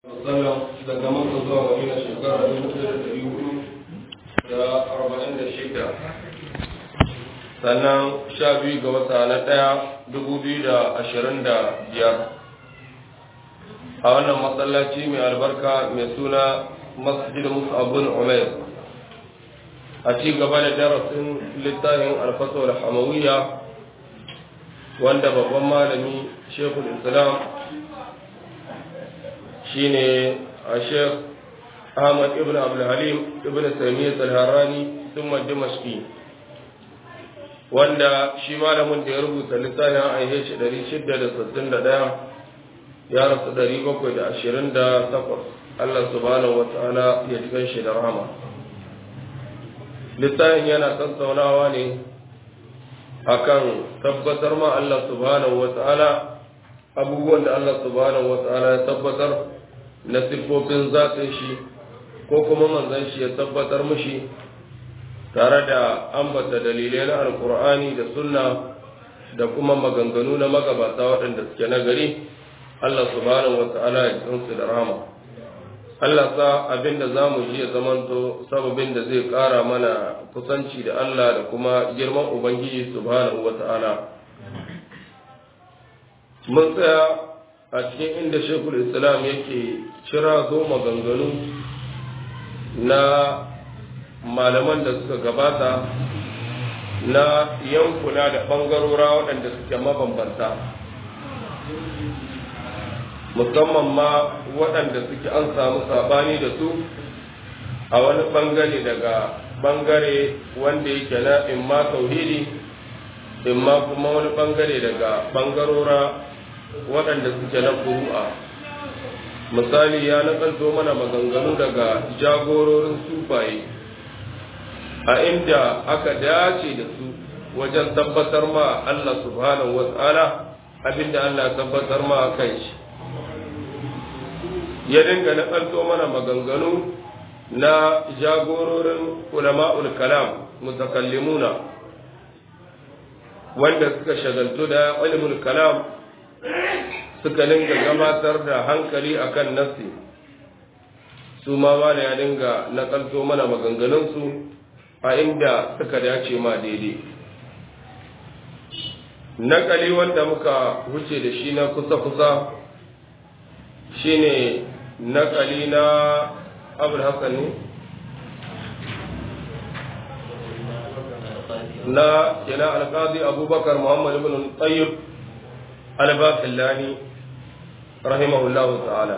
wasallam daga maka zuwa madina shekara dubu ɗaya da ɗari hudu da arba'in da shida sannan sha biyu ga wata na ɗaya dubu biyu da ashirin da biyar a wannan masallaci mai albarka mai suna masjid mus'abun umair a ci gaba da darasin littafin alfasar hamawiyya wanda babban malami shekul islam shine a shek ahmad ibn abdulhalim ibn taimiyyat al-harrani thumma dimashqi wanda shi malamin da ya rubuta littafin an aihe shi 661 ya rasu 728 Allah subhanahu wa ta'ala ya ji shi da rahama littafin yana tattaunawa ne akan tabbatar ma Allah subhanahu wa ta'ala abubuwan da Allah subhanahu wa ta'ala ya tabbatar na siffofin zatin shi ko kuma manzan shi ya tabbatar mushi tare da ambata dalilai na alkur'ani da sunna da kuma maganganu na magabata waɗanda suke na gari Allah subhanahu wa ta'ala ya tsinsu da rama Allah sa abin da za mu ji ya zamanto sababin da zai ƙara mana kusanci da Allah da kuma girman Ubangiji subhanahu wa ta'ala mun tsaya a cikin inda shekul islam yake cira zo maganganu na malaman da suka gabata na yankuna da ɓangarora waɗanda suke mabambanta musamman ma waɗanda suke an samu sabani da su a wani ɓangare daga ɓangare wanda yake na imma tauhidi imma kuma wani ɓangare daga ɓangarora waɗanda suke na furu'a misali ya nakalto mana maganganu daga jagororin sufaye a inda aka dace da su wajen tabbatar ma Allah subhanahu wa ta'ala abinda Allah tabbatar ma kan shi ya dinga nakalto mana maganganu na jagororin ulama'ul kalam mutakallimuna wanda suka shagaltu da ilmul kalam suka dinga gabatar da hankali akan nafsi su ma ma ya dinga nakalto mana maganganunsu a inda suka dace ma daidai nakali wanda muka wuce da shi na kusa-kusa shine nakali na abul hassan ne na kina alkazi abubakar muhammad ibn tayyib albafillani rahimahullahu ta'ala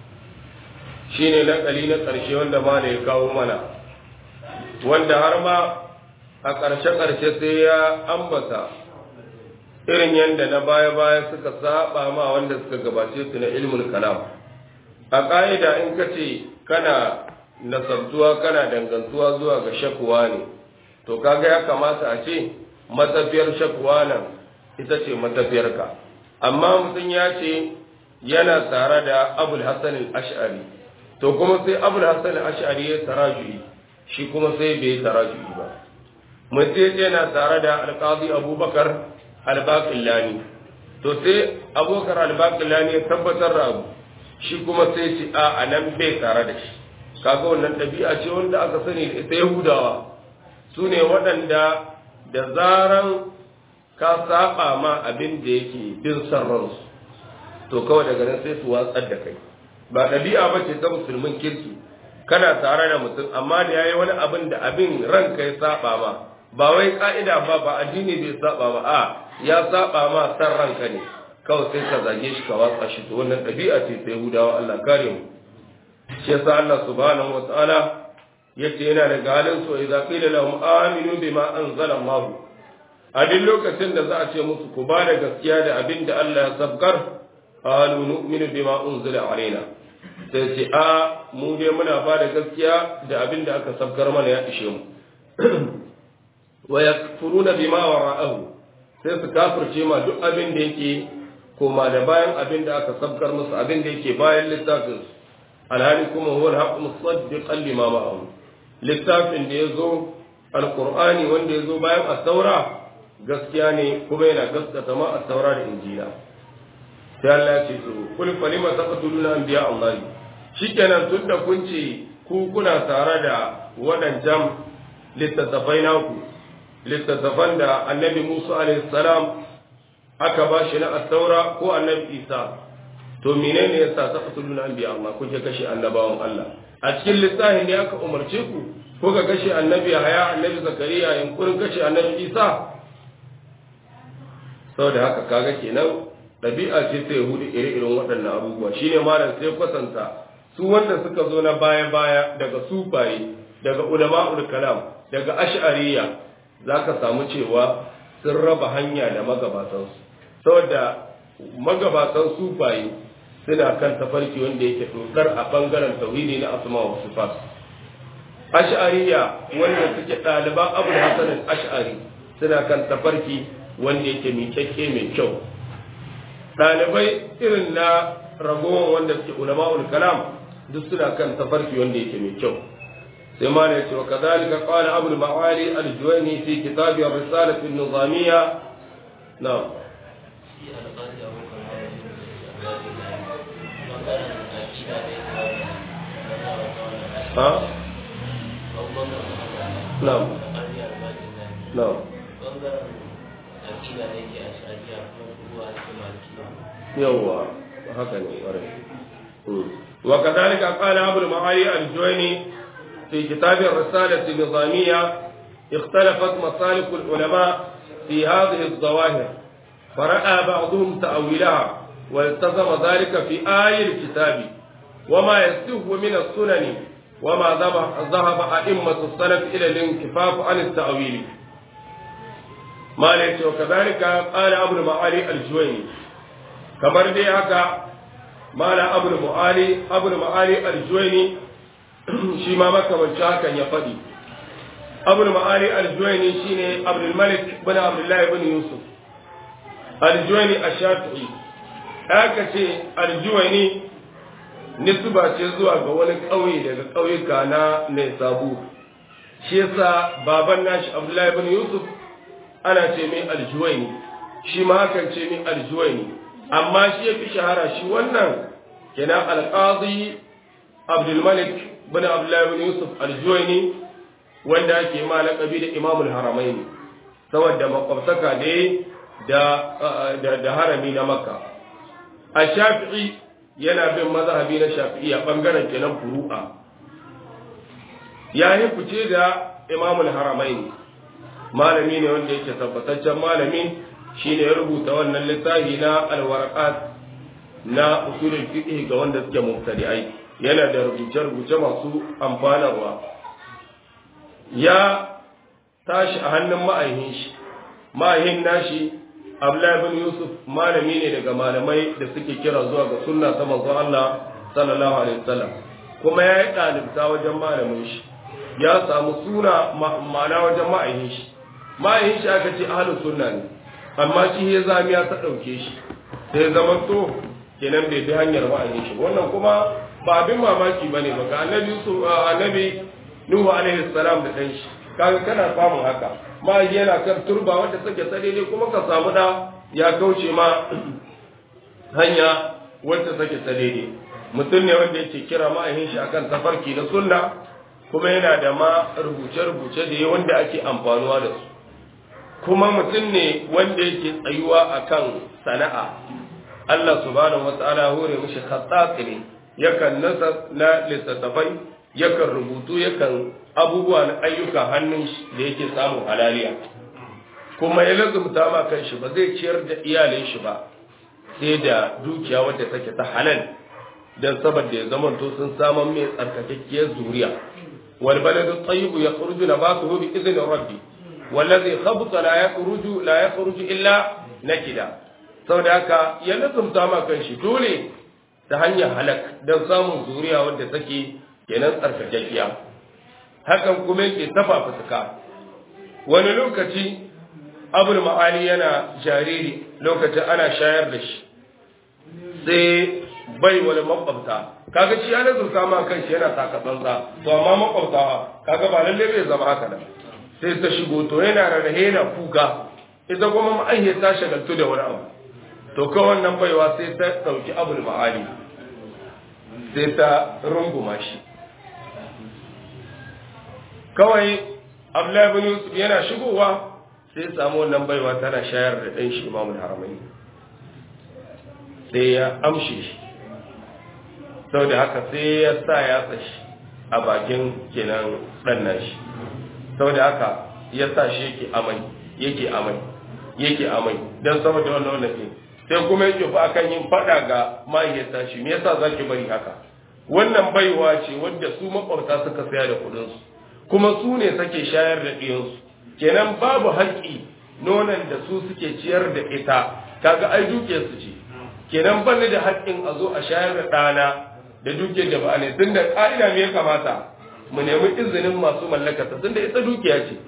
shine nakali na ƙarshe wanda ma ya kawo mana wanda har ma a ƙarshe-ƙarshe sai ya ambata irin yadda na baya-baya suka saba ma wanda suka gabace su na ilmul kalam a ƙa'ida in ka ce kana nasabtuwa kana dangantuwa zuwa ga shakuwa ne to kaga ya kamata a ce matafiyar shakuwa nan ita ce matafiyarka amma mutum ya ce yana tare da abul hassan al-ash'ari to kuma sai abul hassan al-ash'ari ya taraju'i shi kuma sai bai taraju'i ba mutum yana tare da alƙazi abubakar albaƙillani to sai abokar albaƙillani ya tabbatar da abu shi kuma sai ce a a nan bai tare da shi kaga wannan ɗabi'a ce wanda aka sani da ita yahudawa su ne waɗanda da zaran ka saba ma abin da yake bin son ransu to kawai daga nan sai su watsar da kai ba ɗabi'a ba ce ta musulmin kirki kana tare da mutum amma da yayi wani abin da abin ranka ya saba ma ba wai ka'ida ba ba addini bai saba ba a ya saba ma san ranka ne kawai sai ka zage shi ka watsa shi to wannan ɗabi'a ce ta Yahudawa Allah kare mu shi yasa Allah subhanahu wa ta'ala yace yana da galin so idza qila lahum aminu bima anzala Allah a duk lokacin da za a ce musu ku ba da gaskiya da abin da Allah ya sabkar qalu nu'minu bima unzila alaina sai ce a mu dai muna ba da gaskiya da abin da aka sabkar mana ya ishe mu wa yakfuruna bima wara'ahu sai su kafirce ma duk abin da yake koma da bayan abin da aka sabkar musu abin da yake bayan littafin su alhali kuma huwa al-haqqu musaddiqan lima ma'ahu littafin da yazo alqur'ani wanda yazo bayan at-taura gaskiya ne kuma yana gaskata ma at-taura da injila sai Allah ya ce to kul falima taqtuluna anbiya Allah shikenan tun da kun ce ku kuna tare da waɗancan littattafai naku littattafan da annabi Musa alaihi salam aka ba shi na attaura ko annabi Isa to menene yasa ta fasuluna anbiya Allah kuke kashe annabawan Allah a cikin littafin ne aka umarce ku ko ka kashe annabi Haya annabi Zakariya yankurin kashe annabi Isa saboda haka kaga kenan ɗabi'a ce ta Yahudi ire-iren waɗannan abubuwa shine malam sai kwatanta su wanda suka zo na baya-baya daga sufaye daga ulama'ul kalam daga ash'ariya zaka samu cewa sun raba hanya da magabatansu saboda magabatan sufaye suna kan tafarki wanda yake dokar a bangaren tauhidi na asma wa sifat ash'ariya wanda suke ɗaliban abu hasan ash'ari suna kan tafarki wanda yake miƙaƙƙe mai kyau ɗalibai irin na ragowar wanda suke ulama'ul kalam duk suna kan tafarki wanda yake mai kyau sai ma ne cewa kadhalika qala abul ma'ali al-juwayni fi kitab ar-risalah an-nizamiyya na'am ha na'am na'am yawwa haka ne ƙwarai وكذلك قال أبو المعالي الجويني في كتاب الرسالة النظامية اختلفت مسالك العلماء في هذه الظواهر فرأى بعضهم تأويلها والتزم ذلك في آي الكتاب وما يسته من السنن وما ذهب أئمة السلف إلى الانكفاف عن التأويل ما ليس وكذلك قال أبو المعالي الجويني كما دي هكا mala abul mu'ali abul mu'ali aljuwaini shi ma makamanci hakan ya faɗi abul mu'ali aljuwaini shine abdul malik bin abdullahi bin yusuf aljuwaini ash-shafi'i aka ce aljuwaini nisba ce zuwa ga wani ƙauye daga ƙauyuka na Naisabu shi yasa baban nashi abdullahi bin yusuf ana ce mai aljuwaini shi ma hakan ce mai aljuwaini amma shi ya fi shahara shi wannan kenan alƙazi abdulmalik bin abdullahi bin yusuf aljuwaini wanda ake ma laƙabi da imamul haramaini saboda makwabtaka ne da da harami na makka a shafi'i yana bin mazhabi na shafi'i a ɓangaren kenan furu'a ya yi fice da imamul haramaini malami ne wanda yake tabbataccen malami shine ya rubuta wannan littafi na alwarqat na usulul fiqh ga wanda suke mubtadi'ai yana da rubuce-rubuce masu amfanarwa ya tashi a hannun ma'ahin shi ma'ahin nashi Abdullahi bin Yusuf malami ne daga malamai da suke kira zuwa ga sunna ta manzon Allah sallallahu alaihi wasallam kuma ya yi ɗalibta wajen malamin shi ya samu suna ma'ana wajen ma'ahin shi ma'ahin shi aka ce ahlus sunna ne amma shi ya zamiya ta ɗauke shi sai zama to kenan bai bi hanyar wa'ayin shi wannan kuma ba abin mamaki ba ne ba ga annabi su annabi nuhu alaihi salam da ɗan shi kaga kana samun haka ma yana kan turba wanda take tsare ne kuma ka samu da ya kauce ma hanya wanda take tsare ne mutum ne wanda yake kira ma'ayin shi akan tafarki na sunna kuma yana da ma rubuce-rubuce da wanda ake amfanuwa da su kuma mutum ne wanda yake tsayuwa akan sana'a Allah subhanahu wa ta'ala hore mishi khattati ne yakan nasa na littattafai yakan rubutu yakan abubuwa na ayyuka hannun shi da yake samun halaliya kuma ya lazumta ma kan shi ba zai ciyar da iyalin shi ba sai da dukiya wadda take ta halal dan saboda ya zama to sun saman mai tsarkakakkiyar zuriya wal baladu tayyibu yakhruju nabatuhu bi idhni rabbi wallazi khabta la yakhruju la yakhruju illa nakida saboda haka ya lazumta ma kan shi dole ta hanyar halak dan samun zuriya wadda take kenan tsarkakakkiya hakan kuma yake tafa fuska wani lokaci abul ma'ali yana jariri lokacin ana shayar da shi sai bai wani makwabta kaga shi ya nazarta ma kan shi yana taka tsantsa to amma makwabta kaga ba lalle bai zama haka nan sai ta shigo to yana rarrahe yana kuka ita kuma ma'aihiyar ta shagaltu da wani abu to kawai wannan baiwa sai ta ɗauki abul ma'ali sai ta runguma shi kawai abdullahi bin yusuf yana shigowa sai ya samu wannan baiwa tana shayar da ɗan shi imamul haramai sai ya amshe shi sau da haka sai ya sa ya tsashi a bakin kenan ɗan nashi sau da haka ya sa shi yake amai yake amai yake amai don saboda wannan wannan ɗin sai kuma yake fa akan yin faɗa ga mahaifiyarta shi me yasa zaki bari haka wannan baiwa ce wadda su makwabta suka saya da kuɗinsu kuma su ne sake shayar da ɗiyansu kenan babu haƙƙi nonon da su suke ciyar da ita kaga ai dukiyar su ce kenan ban da haƙƙin a zo a shayar da ɗana da dukiyar da ba ne tun da ƙa'ida me ya kamata mu nemi izinin masu mallakata tun da ita dukiya ce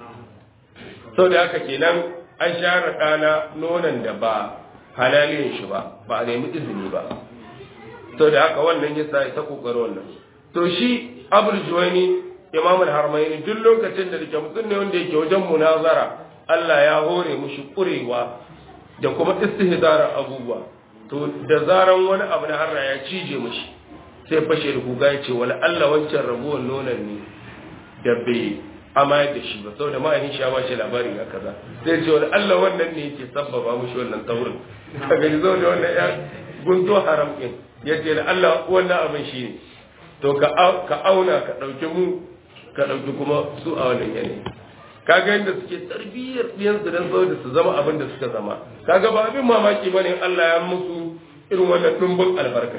sau da haka kenan an shayar da ɗana nonon da ba halalin shi ba ba a nemi izini ba sau da haka wannan yasa ya ta ƙoƙari wannan to shi abul juwaini imamul harmaini duk lokacin da dake mutum ne wanda yake wajen munazara Allah ya hore mushi kurewa da kuma istihdarar abubuwa to da zaran wani abu na harra ya cije mushi sai fashe da kuga ya ce wala Allah wancan rabuwar nonon ne da bai amayar da shi ba saboda ma'ayin shi ya bashi labari ga kaza sai ce wala Allah wannan ne yake sabbaba mushi wannan taurin kaga ji zo da wannan ya gunto haram din yace da Allah wannan abin shi ne to ka auna ka dauki mu ka ɗauki kuma su a wannan yanayi kaga yadda suke tarbiyyar ɗiyansu don saboda su zama abin da suka zama kaga ba abin mamaki ba ne Allah ya musu irin wannan ɗumbin albarka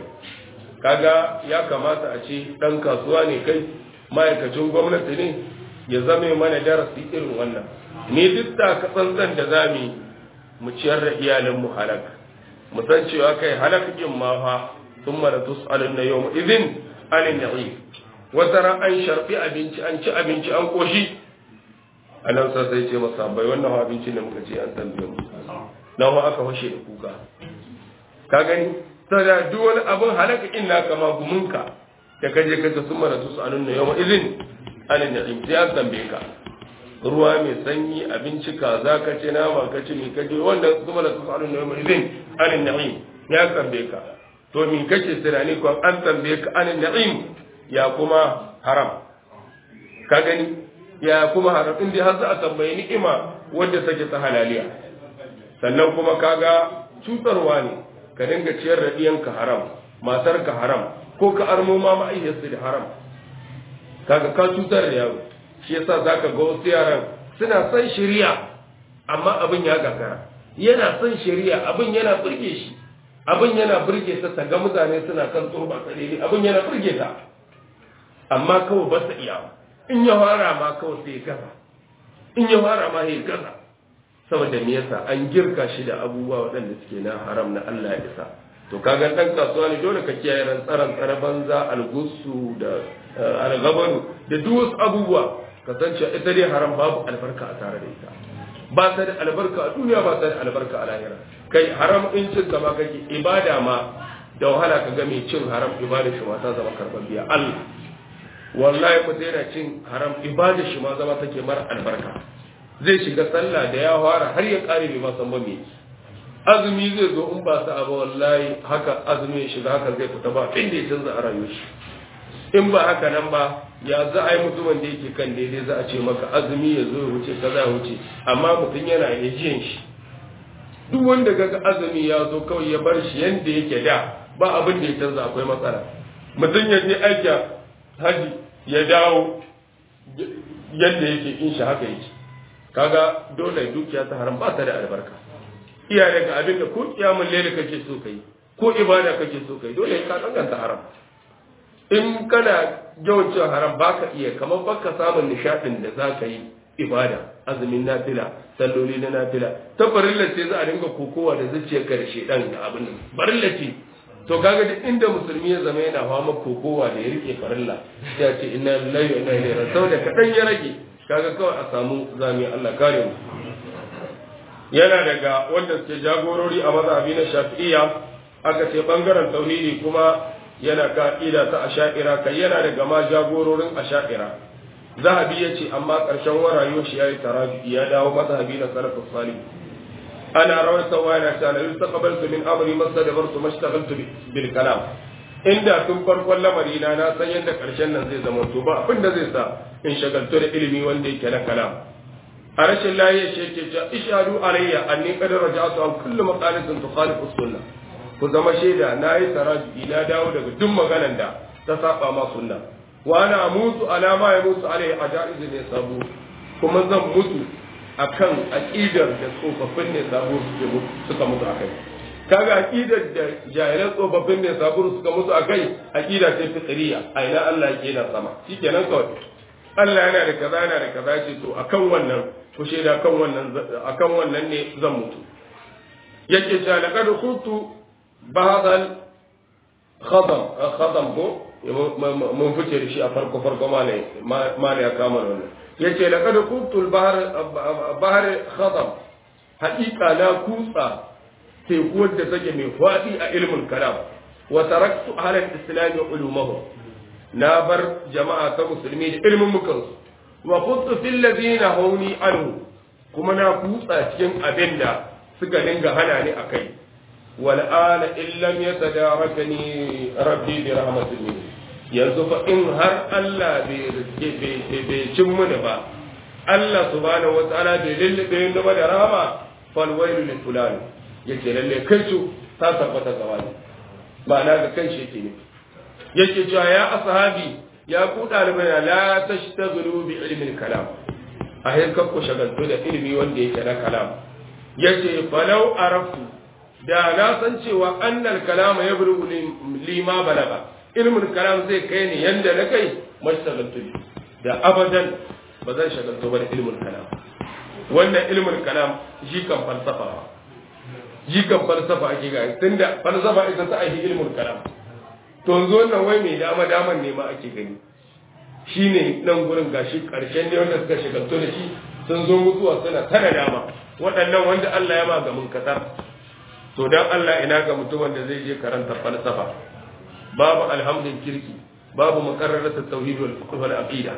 kaga ya kamata a ce ɗan kasuwa ne kai ma'aikacin gwamnati ne ya zame mana darasi irin wannan ni duk da ka tsantsan da za mu mu ciyar da iyalinmu halak mu san cewa kai halak ɗin ma fa sun mara tus'alun na yau izin alin na'im wata ran an sharfi abinci an ci abinci an koshi a nan sa sai ce masa bai wannan abinci ne muka ce an tambaye mu nan wa aka fashe da kuka ka gani saboda duk wani abin halaka inna kama gumunka da ka je kaga sun mara su anun na yawa izin anin na'im sai an tambaye ka ruwa mai sanyi abinci kaza ka ce nama ka ci mi ka je wannan sun mara su anun na yawa izin anin na'im ya tambaye ka to mi kake tunani ko an tambaye ka anin na'im ya kuma haram ka gani ya kuma haram inda har za a tambayi ni'ima wadda take ta halaliya sannan kuma kaga cutarwa ne ka dinga ciyar da ɗiyanka haram matarka haram ko ka armo ma ma'ayyarsu da haram kaga ka cutar da yaro shi yasa zaka ga wasu yaran suna son shari'a amma abin ya gagara yana son shari'a abin yana burge shi abin yana burge ta ta ga mutane suna kan turba tsalili abin yana burge ta amma kawai ba su iya in ya fara ma kawai sai gaza in ya fara ma sai gaza saboda me yasa an girka shi da abubuwa waɗanda suke na haram na Allah ya isa to kaga dan kasuwa ne dole ka kiyaye rantsaran tsare banza algusu da algabaru da duk wasu abubuwa ka san cewa ita dai haram babu albarka a tare da ita ba ta da albarka a duniya ba ta da albarka a lahira kai haram in cin ma kake ibada ma da wahala ka ga mai cin haram ibada shi ma ta zama karɓar biya Allah wallahi mutum yana cin haram ibada shi ma zama take mara albarka zai shiga sallah da ya fara har ya kare bai ma san ba me azumi zai zo in ba sa ba wallahi haka azumi ya shiga haka zai fita ba inda ya canza a rayuwar shi in ba haka nan ba ya za a yi mutumin da yake kan daidai za a ce maka azumi ya zo ya wuce kaza ya wuce amma mutum yana yajiyan shi duk wanda kaga azumi ya zo kawai ya bar shi yanda yake da ba abin da ya canza akwai matsala mutum ya je aikin haji ya dawo yadda yake in shi haka yake kaga dole dukiya ta haram ba ta da albarka iya daga abin da ko kiyamun lele kake so kai ko ibada kake so kai dole ka danganta haram in kana yawan cin haram baka iya kamar baka samun nishadin da za ka yi ibada azumin nafila salloli na nafila ta farilla ce za a dinga kokowa da zuciyar karshe dan da abin nan farilla ce to kaga duk inda musulmi ya zama yana fama kokowa da ya rike farilla ya ce inna lillahi wa inna ilaihi raji'un saboda kadan ya rage kaga kawai a samu zami Allah kare mu yana daga wanda suke jagorori a mazhabi na Shafi'iyya aka ce bangaren tauhidi kuma yana ka'ida ta asha'ira kai yana daga ma jagororin asha'ira zahabi ya ce amma ƙarshen warayo shi ya yi tarafi ya dawo mazhabi na salafus salih ana rawaita wa yana ta la yustaqbaltu min amri mastadbartu mashtaghaltu bil kalam inda tun farkon lamari na na san yadda karshen nan zai zama to ba abin da zai sa in shagaltu da ilimi wanda yake na kalam a rashin lafiya shi yake cewa ishadu alayya anni qad raja'tu an kullu maqalatin tukhalifu sunnah ku zama shaida na yi taraji na dawo daga duk maganan da ta saba ma sunna wa ana mutu alama ya mutu alai a ja'izu ne sabo kuma zan mutu akan aqidar da tsofaffin ne sabo suka mutu akai kaga aqidar da jahilan tsofaffin ne sabo suka mutu akai aqida ce fitriya a ina Allah yake na sama shikenan kawai Allah yana da kaza yana da kaza ce to akan wannan ku shaida kan wannan akan wannan ne zan mutu yake cewa laqad kuntu bahadal khadam khadam ko mun fice da shi a farko farko mala ya kama wannan yace laqad kuntu al-bahr bahr khadam haqiqa na kutsa teku wadda take mai fadi a ilmin kalam wa taraktu ahla al-islam ulumahum na bar jama'a ta musulmi da ilmin mukan wa kuntu fil ladina hauni anhu kuma na kutsa cikin abinda suka dinga hana ni akai والآن إن لم يتداركني ربي برحمة منه yanzu fa in har Allah bai cin mini ba Allah subhanahu wataala bai lullube ni ba da rahama fal wailu lil fulani yace lalle kai su ta tabbata ga wani ba na ga kan shi ne yake cewa ya ashabi ya ku dalibai la tashtaghilu bi ilmi kalam a hirkar ku shagaltu da ilimi wanda yake na kalam yace falau araftu da na san cewa annal kalama ya buru lima balaga ilmin kalam zai kai ni yanda na kai mashtagaltu da abadan ba zan shagaltu ba da ilmin kalam wannan ilmin kalam shi kan falsafa shi kan falsafa ake ga tunda falsafa ita ta aiki ilmin kalam to yanzu wannan wai mai dama daman ne ma ake gani shine nan gurin gashi karshen ne wanda suka shagaltu da shi sun zo mutuwa suna tana dama waɗannan wanda Allah ya ma ga munkatar to dan Allah ina ga mutumin da zai je karanta falsafa babu alhamdin kirki babu makarrarat tauhid wal fiqh wal aqida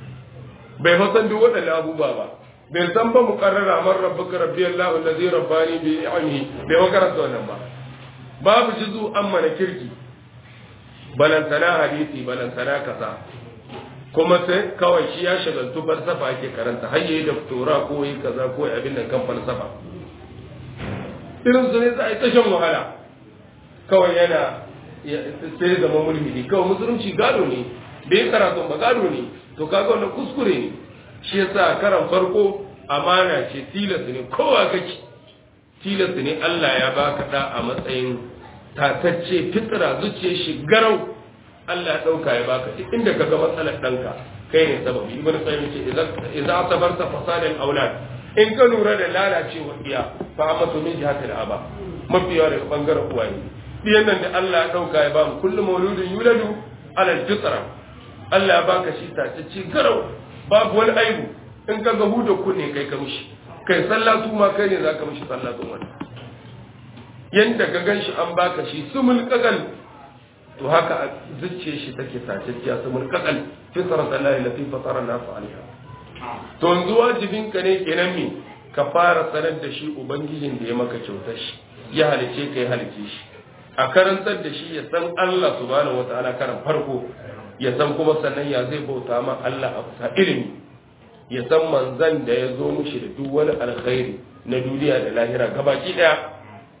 bai fa san duk waɗannan abubuwa ba bai san ba muqarrara man rabbuka rabbi Allah allazi rabbani bi ni'amihi bai wa karanta wannan ba babu jizu amma na kirki balantana hadisi balantana kaza kuma sai kawai shi ya shagaltu falsafa ake karanta har yayi da tura ko yi kaza ko abin nan kan falsafa irin su ne za a yi tashan wahala kawai yana sai zama mulhidi kawai musulunci gado ne bai karatun ba gado ne to kaga wannan kuskure ne shi yasa karan farko amana ce tilas ne kowa kake tilas ne Allah ya baka da a matsayin tatacce fitra zuciya shi garau Allah ya dauka ya baka duk inda kaga matsalar danka kai ne sababi ibnu qayyim ce idza asabarta fasadal aulad in ka lura da lalacewar iya fa amma to min jihatil aba mafi yawa daga bangaren uwaye biyan nan da Allah ya dauka ya ba mu kullum mauludin yuladu ala fitra Allah ya baka shi tatacce garau babu wani aibu in ka ga huda kunne kai ka mishi kai sallatu ma kai ne zaka mishi sallatun wani yanda ka ganshi an baka shi sumul kagal to haka zuciyar shi take tatacciya sumul kagal fitrat Allah lati fatara nas alaiha to yanzu wajibin ka ne kenan me ka fara sanar da shi ubangijin da ya maka kyautar shi ya halice ka ya halice shi a karantar da shi ya san Allah subhanahu wataala karan farko ya san kuma sannan ya zai bauta ma Allah a kusa ilimi ya san manzan da ya zo mushi da duk wani alkhairi na duniya da lahira gabaki daya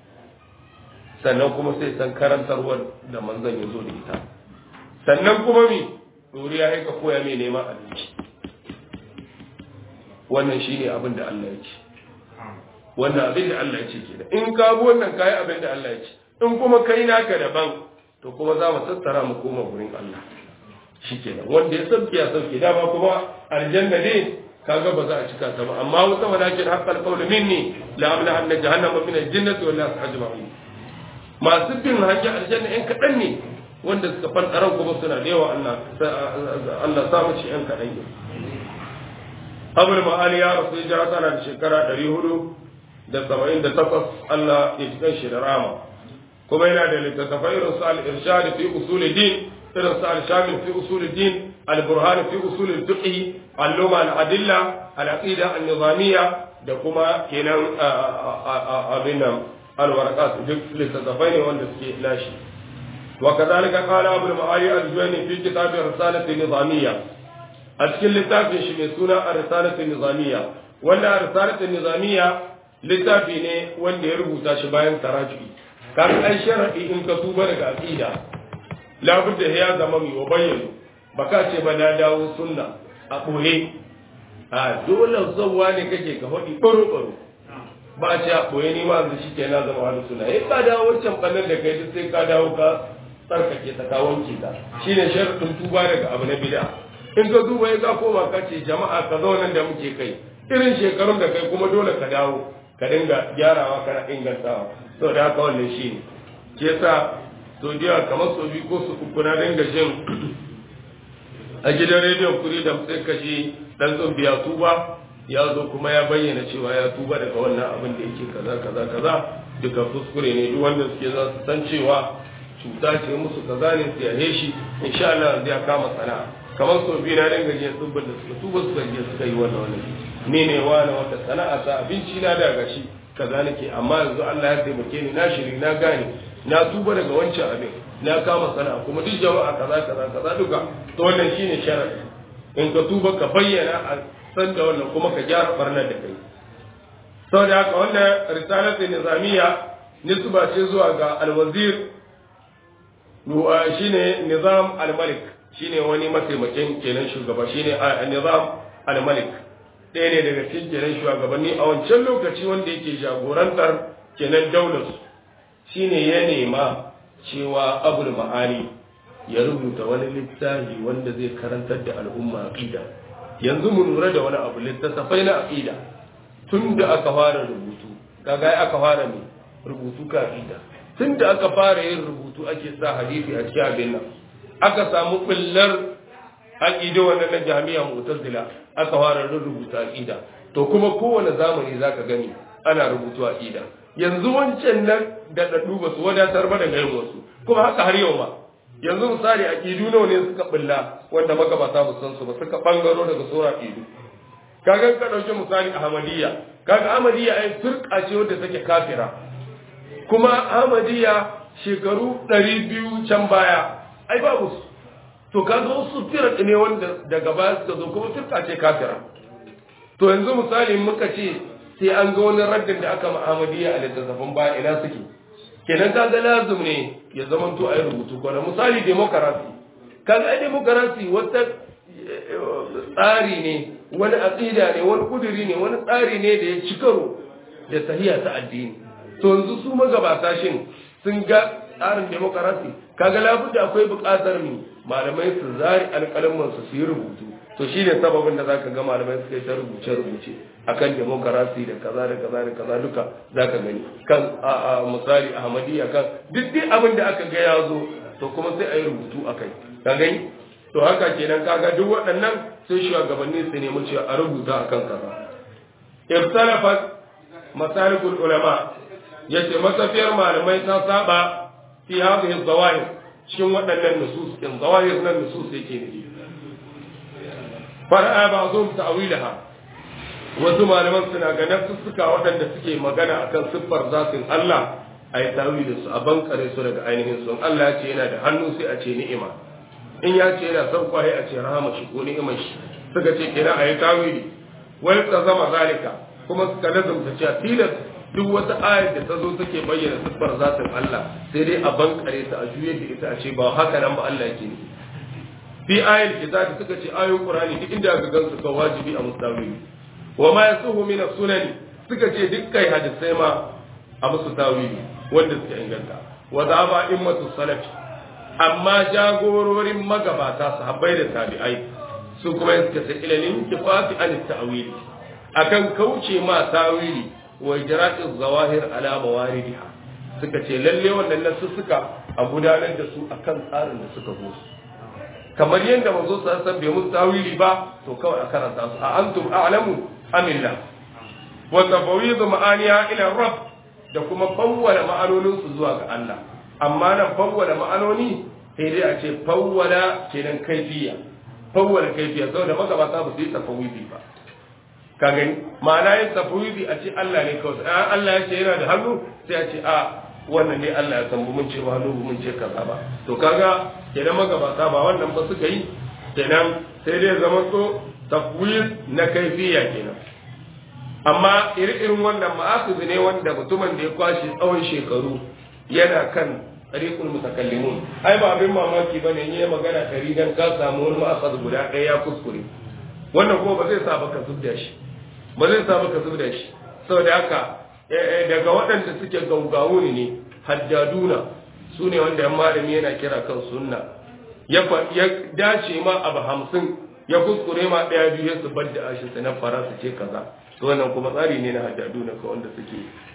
sannan kuma sai san karantarwar da manzan ya zo da ita sannan kuma mi doriya ya ka koya mai neman abinci wannan shine abin da Allah ya ce wannan abin da Allah ya ce kenan in ka bi wannan kai abin da Allah ya ce in kuma kai naka daban to kuma za mu tattara mu koma gurin Allah shikenan wanda ya sauke ya sauke dama kuma aljanna ne kaga ba za a cika ta ba amma wata walakin haqqal qawlu minni la amla anna jahannama min al-jannati wal nas ajma'in masu bin hajji aljanna yan kadan ne wanda suka fantaran kuma suna da yawa Allah Allah sa mu ci yan kadan ne Abul Ma'ali ya rasu hijira tana da shekara 478 Allah ya ji shi da rama kuma yana da littattafai irin su al-irshad fi usul din irin su al-shamil fi usul din al-burhan fi usul al-fiqh al-luma al-adilla al-aqida an-nizamiyya da kuma kenan abin nan al-warqat duk littattafai ne wanda suke lashi وكذلك قال أبو المعالي الجويني في كتاب الرسالة النظامية أشكل لتافي شمسونا الرسالة النظامية ولا الرسالة النظامية littafi ne wanda ya rubuta shi bayan taraju'i kan ai sharadi in ka tuba daga aqida labudda ya zama mai wa bayyana baka ce ba na dawo sunna a boye a dole zawwa ne kake ka hodi baro baro ba ce a boye ni ma yanzu shike na zama wani sunna eh ka dawo wancan bannan da kai sai ka dawo ka tsarkake ta ka wanke ta shine sharadin tuba daga abu na bid'a in ka duba ya ka koma ka ce jama'a ka zo nan da muke kai irin shekarun da kai kuma dole ka dawo ka dinga gyarawa kana ingantawa to da haka wannan shi ne ke yasa so da kamar so biyu ko su uku na dinga jin a gidan rediyon kuri da sai ka ji dan biya tuba ya zo kuma ya bayyana cewa ya tuba daga wannan abin da yake kaza kaza kaza duka kuskure ne duk wanda suke za su san cewa cuta ce musu kaza ne su yahe shi insha Allah zai kama sana'a kamar so biyu na dinga jin tsubbin da suka tuba suka je suka yi wannan wannan ni ne wani wata sana'a ta abinci na daga shi kaza nake amma yanzu Allah ya taimake ni na shiri na gane na tuba daga wancan abin na kama sana'a kuma duk jama'a kaza kaza kaza duka to wannan shine sharadi in ka tuba ka bayyana a san da wannan kuma ka gyara barnar da kai saboda haka wannan risalatu nizamiya nisba ce zuwa ga alwazir shine nizam al-malik shine wani mataimakin kenan shugaba shine nizam al-malik ɗaya ne daga cikin kenan shugabanni a wancan lokaci wanda yake jagorantar kenan daular shine ya nema cewa abul ma'ani ya rubuta wani littafi wanda zai karantar da al'umma aqida yanzu mu lura da wani abu littattafai na aqida tun da aka fara rubutu kaga aka fara ne rubutu ka aqida tun da aka fara yin rubutu ake sa hadisi a cikin abin nan aka samu billar aqido wannan na jami'a mu'tazila aka fara rubuta aqida to kuma kowane zamani zaka gani ana rubutu aqida yanzu wancan nan da dadu ba su wadatar ba da garin wasu kuma haka har yau ma yanzu misali aqidu nawa ne suka bulla wanda magabata ba san su ba suka bangaro daga sura aqidu kaga ka dauki misali ahmadiyya kaga ahmadiyya ai firqa ce wanda take kafira kuma ahmadiyya shekaru 200 can baya ai babu su to kaga wasu firar ne wanda daga baya suka zo kuma firka ce kafira to yanzu misali muka ce sai an ga wani raddin da aka ma'amadiya a littattafan baya ina suke kenan kaga lazum ne ya zama to a yi rubutu kwana misali demokarasi kaga ai demokarasi wata tsari ne wani aqida ne wani kuduri ne wani tsari ne da ya ci karo da sahiya ta addini to yanzu su magabata shin sun ga tsarin demokarasi kaga labudda akwai buƙatar mu malamai su zari alƙalman su su yi rubutu to shine sababin da zaka ga malamai suka yi ta rubuce rubuce akan demokarasi da kaza da kaza da kaza duka zaka gani kan a misali ahmadiyya kan duk duk abin da aka ga ya zo to kuma sai a yi rubutu akai ka gani to haka kenan kaga duk waɗannan sai shugabanni su nemi cewa a rubuta akan kaza iftalafat masalikul ulama yace masafiyar malamai ta saba fi hadhihi zawahir cikin waɗannan nusus din zawahir nan nusus yake ne fara ba'dhum ta'wilaha wasu malaman suna ga nafsussuka waɗanda suke magana akan siffar zatin Allah ai tawilin su a bankare su daga ainihin sun Allah ya ce yana da hannu sai a ce ni'ima in ya ce yana son kwaye a ce rahama shi ko ni'imar shi suka ce kira ayi tawili wai ta zama zalika kuma suka lazumta cewa tilas duk wata ayar da ta zo take bayyana siffar zatin Allah sai dai a bankare ta a juye da ita a ce ba haka nan ba Allah yake ne fi ayar kitabi suka ce ayoyin Qur'ani duk inda ga gansu ka wajibi a mustawili wa ma yasuhu min as-sunan suka ce dukkan hadisai ma a musu tawili wanda suka inganta wa zaba immatu salaf amma jagororin magabata sahabbai da tabi'ai su kuma suka ce ilalin kifati an ta'wili akan kauce ma tawili wa ijra'u zawahir ala mawaridiha suka ce lalle wannan nasu suka a gudanar da su akan tsarin da suka zo su kamar yadda manzo sa san bai musu tawili ba to kawai a karanta su a antum a'lamu amillah wa tafawidu ma'aniya ila rabb da kuma fawwala ma'anonin su zuwa ga Allah amma nan fawwala ma'anoni sai dai a ce fawwala kenan kaifiya fawwala kaifiya saboda magabata ba su yi tafawidi ba ka gani ma'ana yin tafawidi a ce Allah ne kawai an Allah ya ce yana da hannu sai a ce a wannan ne Allah ya san mun ce ba hannu mun ce kaza ba to kaga kenan magabata ba wannan ba suka yi kenan sai dai zama to tafwid na kaifiya kenan amma irin wannan ma'akuzi ne wanda mutumin da ya kwashi tsawon shekaru yana kan tariqul mutakallimun ai ba abin mamaki bane ne magana ɗari dan ka samu wani ma'akhaz guda ɗaya ya kuskure wannan kuma ba zai sa baka zubda shi ba zai sa baka zubda shi saboda haka daga waɗanda suke gaugawu ne haddaduna su ne wanda yan malami yana kira kan sunna ya dace ma abu hamsin ya kuskure ma ɗaya biyu ya zubar da ashin na fara su ce kaza to wannan kuma tsari ne na haddaduna ka wanda suke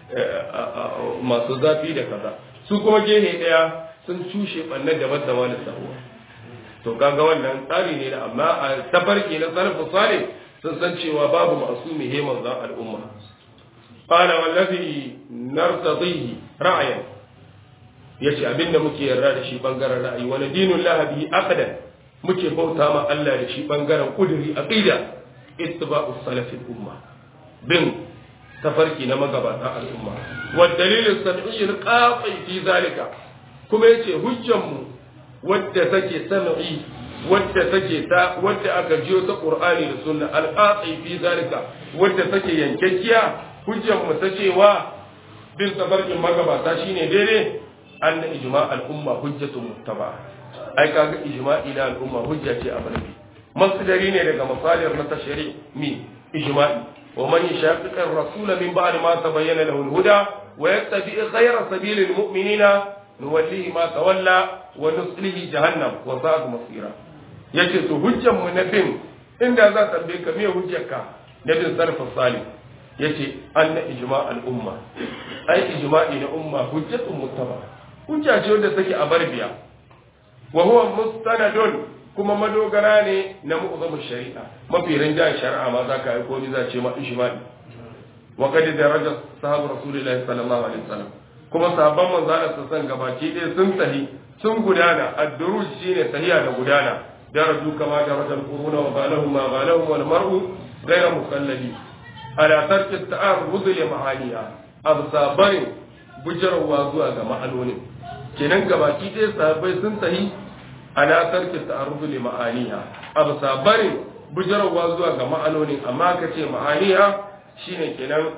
masu zafi da kaza su kuma gehe ɗaya sun cushe ɓannar da masa da sahuwa to kaga wannan tsari ne da amma a tafarki na sarfa salih sun san cewa babu masu he manzan al'umma qala wallazi nartadihi ra'ayan yace abinda muke yarda da shi bangaren ra'ayi wani dinul lahabi aqdan muke bauta ma Allah da shi bangaren kuduri aqida ittiba'us salafil umma bin tafarki na magabatan al'umma wa dalilin sam'i qati fi zalika kuma yace hujjan mu wadda take sam'i wadda take ta wadda aka jiyo ta qur'ani da sunna al-qati fi zalika wadda take yankakkiya hujjan mu ta cewa bin tafarkin magabata shine daidai an ijma al-umma hujjatu muttaba ai kaga ijma'i na al-umma hujja ce a barbi masdari ne daga masalir na tashri mi ijma'i ومن يشاقق الرسول من بعد ما تبين له الهدى ويتبع غير سبيل المؤمنين نوليه ما تولى ونصله جهنم وساءت مصيرا yace to hujjan mu na bin inda za ta tambaye ka me hujjarka na bin sarfa salih yace anna ijma al umma ai ijma'i na umma hujjatun muttaba hujja ce wanda take a barbiya wa huwa mustanadun kuma madogara ne na mu'zamu shari'a mafi rinjayen shari'a ma za ka yi komi za ce ma ijma'i wa kadi daraja sahabu rasulullahi sallallahu alaihi wasallam kuma sahabban manzo Allah san gabaki ɗaya sun sahi sun gudana ad-duruj shine sahiya da gudana daraju kama daraja al-quruna wa balahum ma balahum wal mar'u ghayra mukallali ala tarki at-ta'arrud li ma'aniha absabarin bujarwa zuwa ga ma'anonin kenan gabaki ɗaya sahabbai sun sahi ala tarki ta'arrudu li ma'aniha abu sabarin bujarwa zuwa ga ma'anonin amma ka ce ma'aniha shine kenan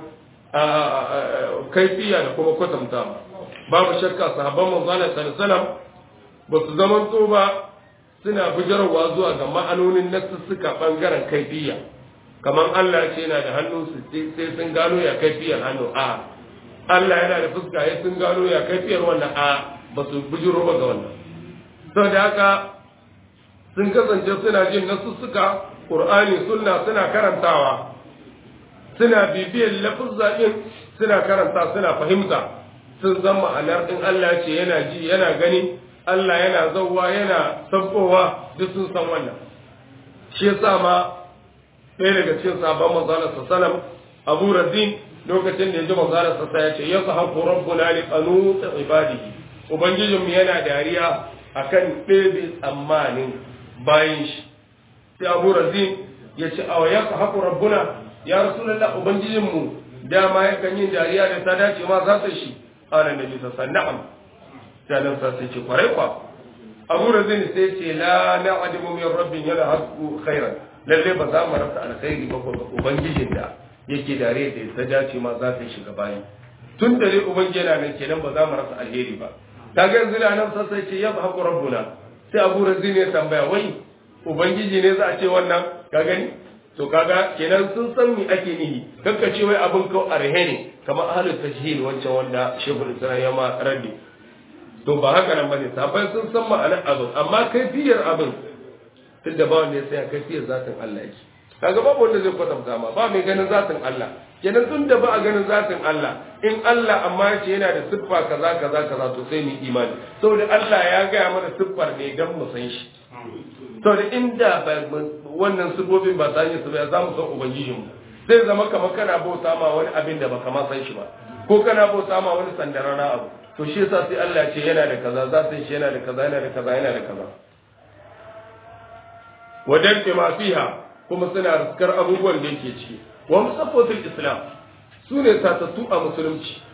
kaifiya da kuma kwatanta babu shakka sahabban manzo Allah sallallahu alaihi ba su zaman to ba suna bujarwa zuwa ga ma'anonin nasussuka bangaren kaifiya kamar Allah ce yana da hannu su sai sun gano ya kaifiyar hannu a Allah yana da fuska ya sun gano ya kaifiyar wannan a ba su bujiro ba ga wannan saboda haka sun kasance suna jin nasussuka Qur'ani sunna suna karantawa suna bibiyar lafuzza din suna karanta suna fahimta sun san ma'anar in Allah ce yana ji yana gani Allah yana zauwa yana sabbowa duk sun san wannan shi yasa ma ɗaya daga cikin sabon manzalar sallam Abu Razin lokacin da ya ji manzalar sa ya ce ya sahabu rabbuna li qanut ibadihi ubangijinmu yana dariya akan ɗebe tsammanin bayan shi sai abu razin ya ce awa ya haku rabbuna ya rasulallah ubangijinmu dama ya kan yin dariya da ta dace ma za ta shi ana da bisa sanna'am sai nan sa sai ce kwarai kwa abu razin sai ce la na'adimu min rabbin yana haku khairan lalle ba za mu rasa alkhairi ba ko ubangijin da yake dariya da ta dace ma za ta shiga bayi tun da dai ubangiji yana nan kenan ba za mu rasa alheri ba kaga yanzu da nan sai ce ya haku rabbuna sai abu razin ya tambaya wai ubangiji ne za a ce wannan ka gani to kaga kenan sun san me ake nihi kanka ce wai abin kau arhe ne kamar ahlul tajhil wancan wanda shebul islam ya ma raddi to ba haka nan bane sabai sun san ma'anar abin amma kaifiyar abin tunda ba wanda ya sai kaifiyar zatin Allah yake kaga babu wanda zai kwatanta ma ba mai ganin zatin Allah kenan tun da ba a ganin zatin Allah in Allah amma ya ce yana da siffa kaza kaza kaza to sai mu imani saboda Allah ya gaya mana siffar ne dan mu san shi saboda inda wannan siffofin ba ta yi su ba za mu san ubangijinmu zai zama kamar kana bauta ma wani abin da baka ma san shi ba ko kana bauta ma wani sandarana abu to shi yasa sai Allah ya ce yana da kaza zatin shi yana da kaza yana da kaza yana da kaza wajen ma fiha kuma suna riskar abubuwan da yake ciki wa musaffatul islam su ne tatattu a musulunci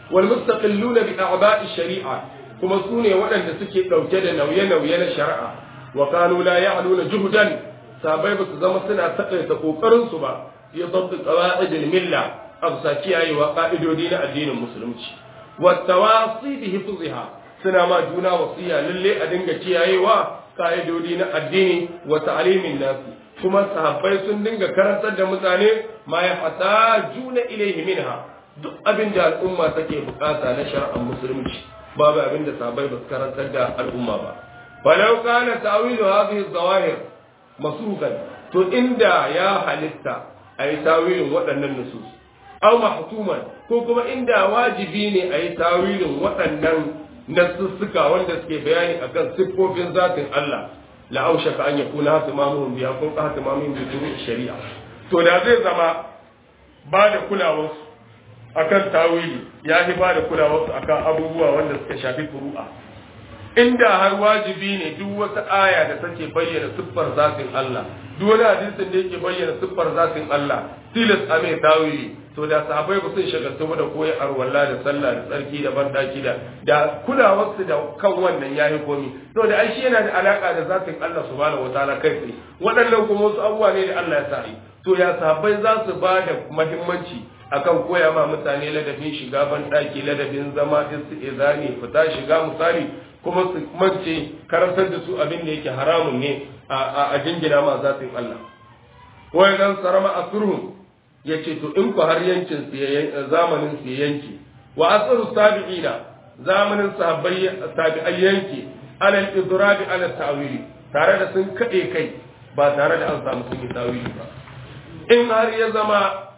wal mustaqilluna bi a'ba'i shari'a kuma su ne waɗanda suke ɗauke da nauye-nauye na shari'a wa kanu la ya'luna juhdan sabai ba su zama suna takaita kokarin su ba ya dabbi qawaidil milla absa kiyayewa ka'idodi na addinin musulunci wa tawasi bi hifziha suna ma juna wasiya lalle a dinga kiyayewa ka'idodi na addini wa ta'limin nasi kuma sahabbai sun dinga karantar da mutane ma ya fata juna ilaihi minha duk abin da al'umma take bukata na shari'ar musulunci babu abin da sahabbai ba su karantar da al'umma ba falau kana tawilu hadhihi zawahir masukan to inda ya halitta ayi tawilin waɗannan nusus aw mahtuman ko kuma inda wajibi ne ayi tawilin waɗannan nasussuka wanda suke bayani akan siffofin zatin Allah la aushaka an yakuna hatimamuhum biya kun hatimamuhum bi turu shari'a to da zai zama ba da kulawarsu akan tawili ya fi ba da kulawarsu akan abubuwa wanda suka shafi furu'a inda har wajibi ne duk wata aya da take bayyana siffar zatin Allah duk wani hadisin da yake bayyana siffar zatin Allah tilas a mai tawili to da sahabbai ba sun shagaltu da koyi arwalla da sallah da tsarki da bandaki da da kulawarsu da kan wannan yayi komi to da ai shi yana da alaka da zatin Allah subhanahu wataala kai tsaye waɗannan kuma wasu abubuwa ne da Allah ya sa to ya sahabbai za su ba da muhimmanci akan koya ma mutane ladabin shiga bandaki ladabin zama istizani fita shiga misali kuma su mance karantar da su abin da yake haramun ne a jingina ma zatin Allah wai dan sarama asruhum ya ce to in ku har yankin zamanin su yanki wa asru sabi'ina zamanin sahabbai tabi'ai yanki ala al-idrabi ala ta'wili tare da sun kade kai ba tare da an samu sun yi tawili ba in har ya zama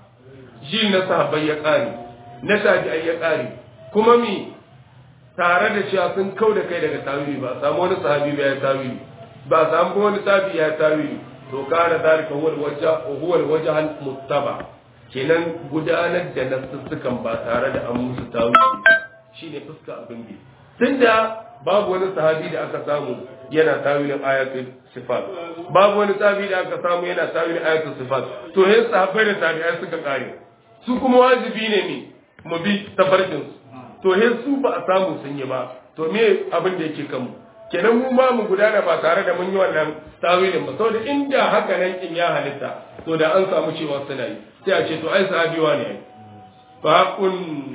ji na sahabbai ya kare na tabi'ai ya kare kuma mi tare da cewa sun kau da kai daga tawili ba samu wani sahabi ba ya tawili ba samu wani tabi ya tawili to kana dalika huwa al-wajh huwa al-wajh al-muttaba kenan gudanar da nassukan ba tare da an musu tawili shine fuska abin bi tunda babu wani sahabi da aka samu yana tawilin ayatul sifat babu wani sahabi da aka samu yana tawilin ayatul sifat to yin sahabbai da tabi'ai suka kare su kuma wajibi ne ne mu bi tafarkin su to yin su ba a samu sun yi ba to me abin da yake kanmu kenan mu ma mu gudana ba tare da mun yi wannan tawilin ba saboda inda haka nan kin ya halitta to da an samu cewa suna yi sai a ce to ai sahabiwa ne fa haqqun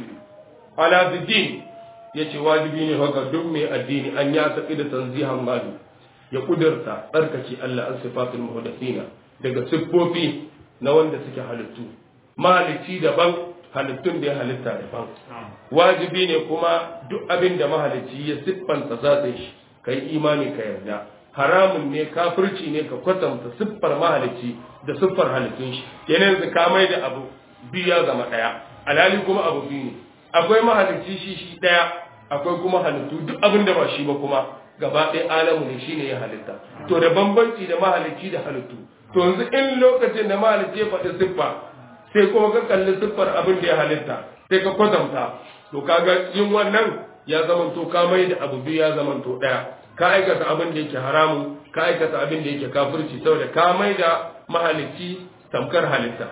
ala din yace wajibi ne haka duk mai addini an ya tafi da tanzihan mali ya kudurta tsarkake Allah an sifatul muhdathina daga siffofi na wanda suke halittu mahalicci daban halittun da ya halitta daban wajibi ne kuma duk abin da mahalicci ya siffanta zatin shi kai imani ka yarda haramun ne kafirci ne ka kwatanta siffar mahalicci da siffar halittun shi kenan yanzu ka mai da abu biyu ya zama daya alhali kuma abu biyu ne akwai mahalicci shi shi daya akwai kuma halittu duk abin da ba shi ba kuma gaba ɗaya alamu ne shine ya halitta to da bambanci da mahalicci da halittu to yanzu in lokacin da mahalicci ya faɗi siffa sai kuma ka kalli siffar abin da ya halitta sai ka kwatanta to kaga yin wannan ya zamanto ka mai da abu biyu ya zamanto ɗaya ka aikata abin da yake haramu ka aikata abin da yake kafirci saboda ka mai da mahalicci tamkar halitta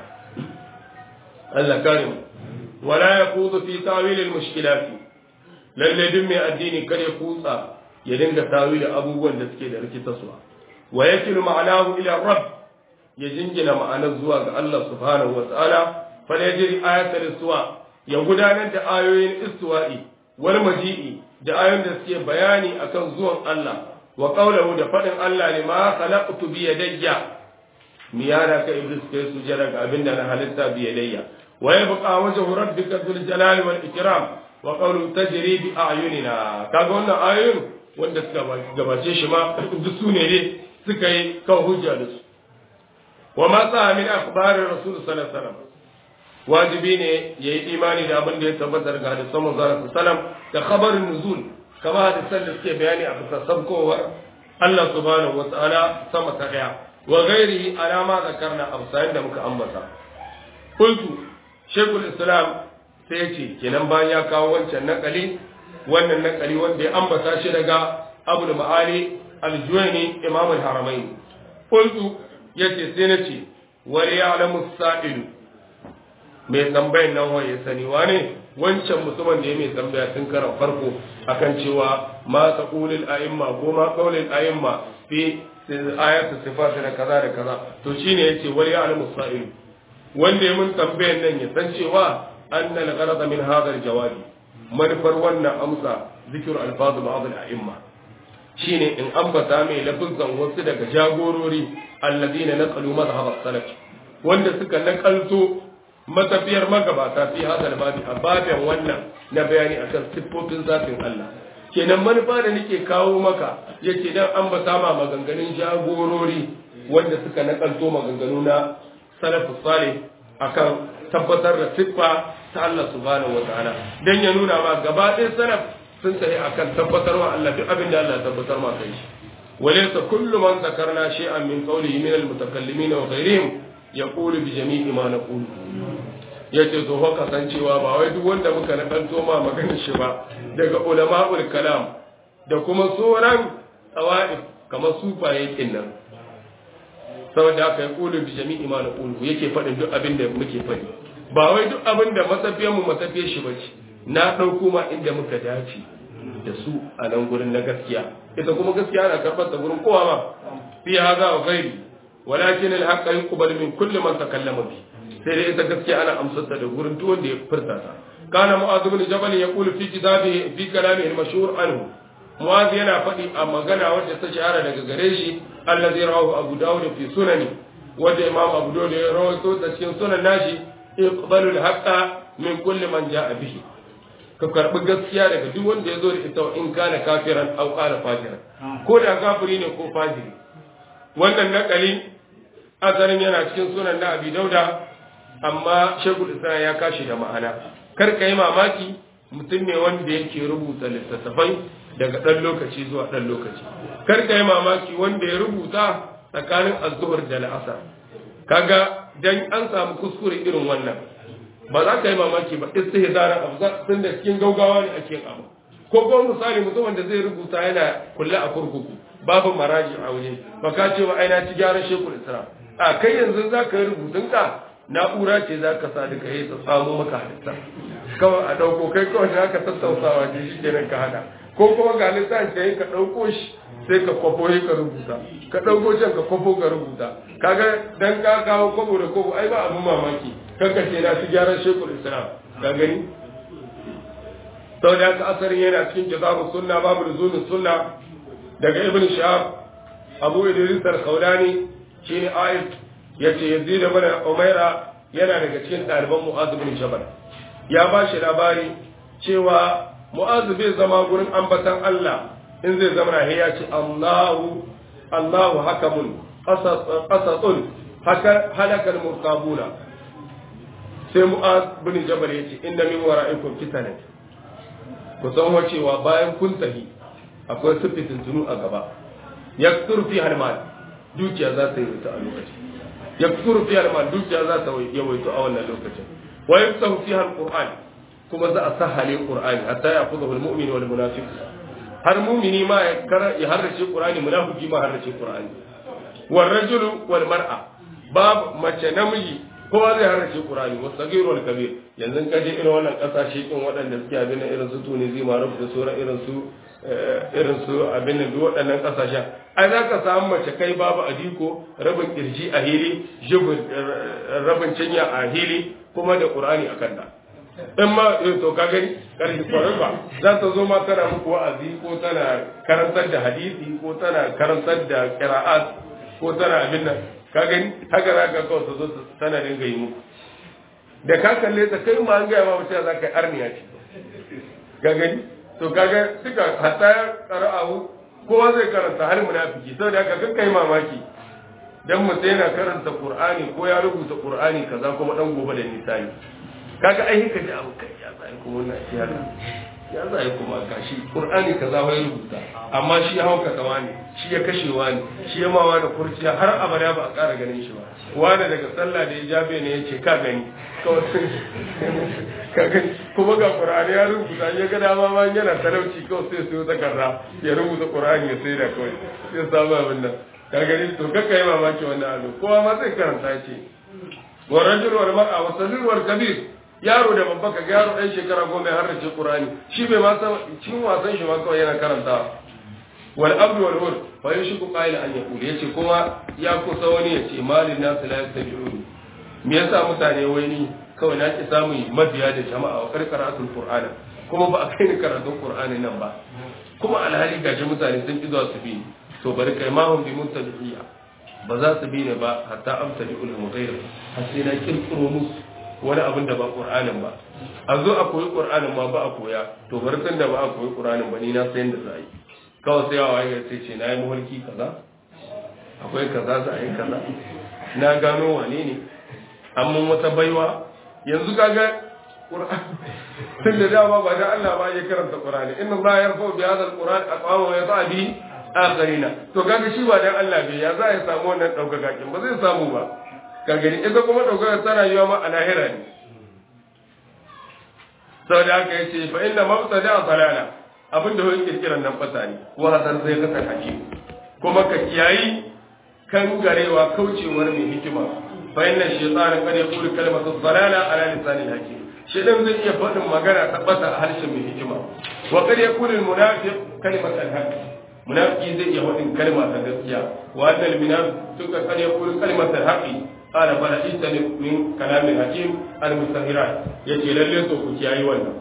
Allah kare mu wala yaqudu fi tawil al mushkilat lalle duk mai addini kare kutsa ya dinga tawil abubuwan da suke da rikitarwa wa yakilu ma'anahu ila rabb ya jingina ma'anar zuwa ga Allah subhanahu wa ta'ala fa yajri ayatul istiwa ya gudanar da ayoyin istiwa'i wal maji'i da ayoyin da suke bayani akan zuwan Allah wa qawluhu da fadin Allah ne ma khalaqtu bi yadayya miyana ka iblis kai sujada ga abinda na halitta bi yadayya wa yabqa wajhu rabbika dhul jalali wal ikram wa qawluhu tajri bi a'yunina kaga wannan ayoyin wanda suka gabace shi ma duk su ne dai suka yi kan hujja da su wa ma sa min akhbarir rasul sallallahu alaihi wasallam wajibi ne ya yi imani da abin da ya tabbatar ga hadisan manzon sallam da khabarin nuzul kama hadisan da suke bayani a bisa sabkowar Allah subhanahu wa ta'ala sama ta daya wa ghairihi alama zakarna amsayin da muka ambata qultu shaykhul islam sai ce kenan bayan ya kawo wancan nakali wannan nakali wanda ya ambata shi daga abul ma'ali al-juwayni imam al-haramain qultu yace sai nace wa ya'lamu as-sa'ilu mai tambayan nan wa ya sani wane wancan mutumin da ya mai tambaya tun karan farko akan cewa ma taqulul a'imma ko ma qaulul a'imma fi ayatu sifat da kaza da kaza to shine yace wal ya'lamu sa'il wanda ya mun tambayan nan ya san cewa anna al-gharada min hadha al-jawabi manufar wannan amsa zikr al-fadl ba'd al-a'imma shine in ambata mai lafizan wasu daga jagorori alladina naqalu madhhab as-salaf wanda suka nakalto matafiyar magabata fi hadal babi a babin wannan na bayani akan siffofin zafin Allah kenan manufa da nake kawo maka yace dan ambata ma maganganun jagorori wanda suka nakalto maganganu na salafus salih akan tabbatar da siffa ta Allah subhanahu wataala dan ya nuna ma gaba ɗaya salaf sun tafi akan tabbatar wa Allah duk abin da Allah ya tabbatar ma kai shi walaysa kullu man zakarna shay'an min qawlihi min al-mutakallimin wa ghayrihim yaqulu bi jami'i ma naqulu yace to fa kasancewa ba wai duk wanda muka nakalto ma maganar shi ba daga ulama'ul kalam da kuma sauran tsawaif kamar sufaye kinnan saboda haka ya kulu bi jami'i ma naqulu yake faɗin duk abin da muke faɗi ba wai duk abin da masafiyar mu masafiyar shi bace na ɗauko ma inda muka dace da su a nan gurin na gaskiya ita kuma gaskiya ana karɓar ta gurin kowa ma fi haza wa ghairi walakin al-haqq yuqbal min kulli man takallama bi sai dai ita gaskiya ana amsar ta da gurin duk wanda ya furta ta kana mu'adh ibn jabal yaqulu fi kitabihi fi kalamihi al-mashhur anhu mu'adh yana faɗi a magana wacce ta shahara daga gare shi allazi rawahu abu dawud fi sunani wanda imam abu dawud ya rawaito ta cikin sunan nashi iqbalu al-haqqa min kulli man ja'a bihi ka karbi gaskiya daga duk wanda ya zo da ita in kana kafiran aw kana fajiran ko da kafiri ne ko fajiri wannan nakali azarin yana cikin sunan na abi dauda amma shekul islam ya kashi da ma'ana kar ka yi mamaki mutum ne wanda yake rubuta littattafai daga ɗan lokaci zuwa ɗan lokaci kar ka yi mamaki wanda ya rubuta tsakanin azuhur da la'asar kaga dan an samu kuskure irin wannan ba za ka yi mamaki ba istihzara abu tun da cikin gaugawa ne ake yin abu ko kuma misali mutumin da zai rubuta yana kulle a kurkuku babu maraji a waje ba ka ce ba ai na ci gyaran shekul islam a kai yanzu za ka yi rubutun ka na'ura ce za ka sa duka yi ta samu maka halitta kawai a ɗauko kai kawai za ka tattausawa ce shi kenan ka hada ko kuma ga lissan ka yi ka ɗauko shi sai ka kwafo yi ka rubuta ka ɗauko can ka kwafo ka rubuta kaga dan ka kawo kwabo da kwabo ai ba abin mamaki kanka ce na ci gyaran shekul islam ka gani sau da haka asarin yana cikin kitabun sunna babu nuzumin sunna daga ibn shahab abu idris al-khawlani shine ayat yace yazid ibn umaira yana daga cikin ɗaliban mu'adh bin jabal ya ba shi labari cewa mu'adh bai zama gurin ambatan Allah in zai zama na ya ce Allahu Allahu hakamun qasatun haka halakal murtabuna sai mu'adh bin jabal yace inna min wara'ikum fitanan ku san cewa bayan kun tafi akwai sufitin tunu a gaba yaksur fi halmal dukiya za ta yi wuta a lokacin yaksuru fi almal dukiya za ta yawaito a wannan lokacin wa yafsahu fi alquran kuma za a sahale qur'ani hatta ya fuzahu almu'min wal munafiq har mu'mini ma ya kara ya harrace qur'ani munafiki ma harrace qur'ani wal rajulu wal mar'a bab mace namiji kowa zai harrace qur'ani wa sagir wal kabir yanzu ka je irin wannan kasashe din waɗanda suke abin irin su Tunisia Maroc da sauran irin su irin su abin da duk waɗannan ƙasashen ai za ka samu mace kai babu adiko rabin kirji a hili jibin rabin cinya a hili kuma da ƙur'ani a kanta in ma to ka gani ƙarfi kwarai ba za ta zo ma tana muku wa'azi ko tana karantar da hadisi ko tana karantar da qira'at ko tana abin nan ka gani haka za ka kawai ta zo tana dinga yi muku da ka kalle ta kai ma an gaya ma mutum za ka yi arniya ce ka gani to kaga suka hatta qara'ahu kowa zai karanta har munafiki saboda haka kakka yi mamaki dan mutum yana karanta qur'ani ko ya rubuta qur'ani kaza kuma dan gobe da nisani kaga ai ka ji abu kai ya zai kuma wannan ya ya zai kuma gashi qur'ani kaza wai rubuta amma shi ya hauka kawa ne shi ya kashewa ne shi ya mawa da kurciya har abada ba a ƙara ganin shi ba wani daga sallah da ya jabe ne ya ce ka gani kawai ka gani kuma ga qur'ani ya rubuta ya ga dama ma yana talauci kawai sai su takarda ya rubuta qur'ani ya sai da kawai sai samu abin nan ka gani to kakka yi mamaki wannan abu kowa ma zai karanta ce wa rajul wal mar'a wa sadir wal kabir yaro da babba ka yaro dan shekara goma har da Qur'ani shi bai ma san cikin wasan shi ma kawai yana karanta wal abdu wal hur fa yashku qa'ila an yaqul yace kuma ya kusa wani yace malin nas la yastabi'uni me yasa mutane wai ni kawai na ki samu mabiya da jama'a wa karkaratul qur'ana kuma ba a kai ni karatun qur'ani nan ba kuma alhali gashi mutane sun ki zuwa su bi to bari kai ma hum bi muttabi'iyya ba za su bi ne ba hatta amsali ulum ghayr har sai na kirkiro musu wani abin da ba qur'anin ba a zo a koyi qur'anin ma ba a koya to bari tun da ba a koyi qur'anin ba ni na san da za a yi kawai sai yawa ya sai ce na yi muhalki kaza akwai kaza za a yi kaza na gano wane ne amma wata baiwa yanzu kaga tun da dama ba da Allah ba ya karanta Qur'ani inna Allah yarfa bi hadha al-Qur'an aqwama wa yata bi akharina to kaga shi ba dan Allah bai ya za ya samu wannan daukaka kin ba zai samu ba ka gani ita kuma daukaka ta rayuwa ma a lahira ne saboda haka yace fa inna mabtada dalala abin da wani kirkiran nan fata ne wa hadar zai kasa hakim kuma ka kiyayi kan garewa kaucewar mai hikima fa inna shaytana kad yaqulu kalimatu dalala ala lisanil hakim shedan zai iya faɗin magana ta bata a harshen mai hikima wa kad yaqulu al munafiq kalimatan haqq munafiki zai iya faɗin kalma ta gaskiya wa annal munafiq kad yaqulu kalimatan haqq qala bala isani min kalamil hakim al mustahirat yace lalle to ku kiyayi wannan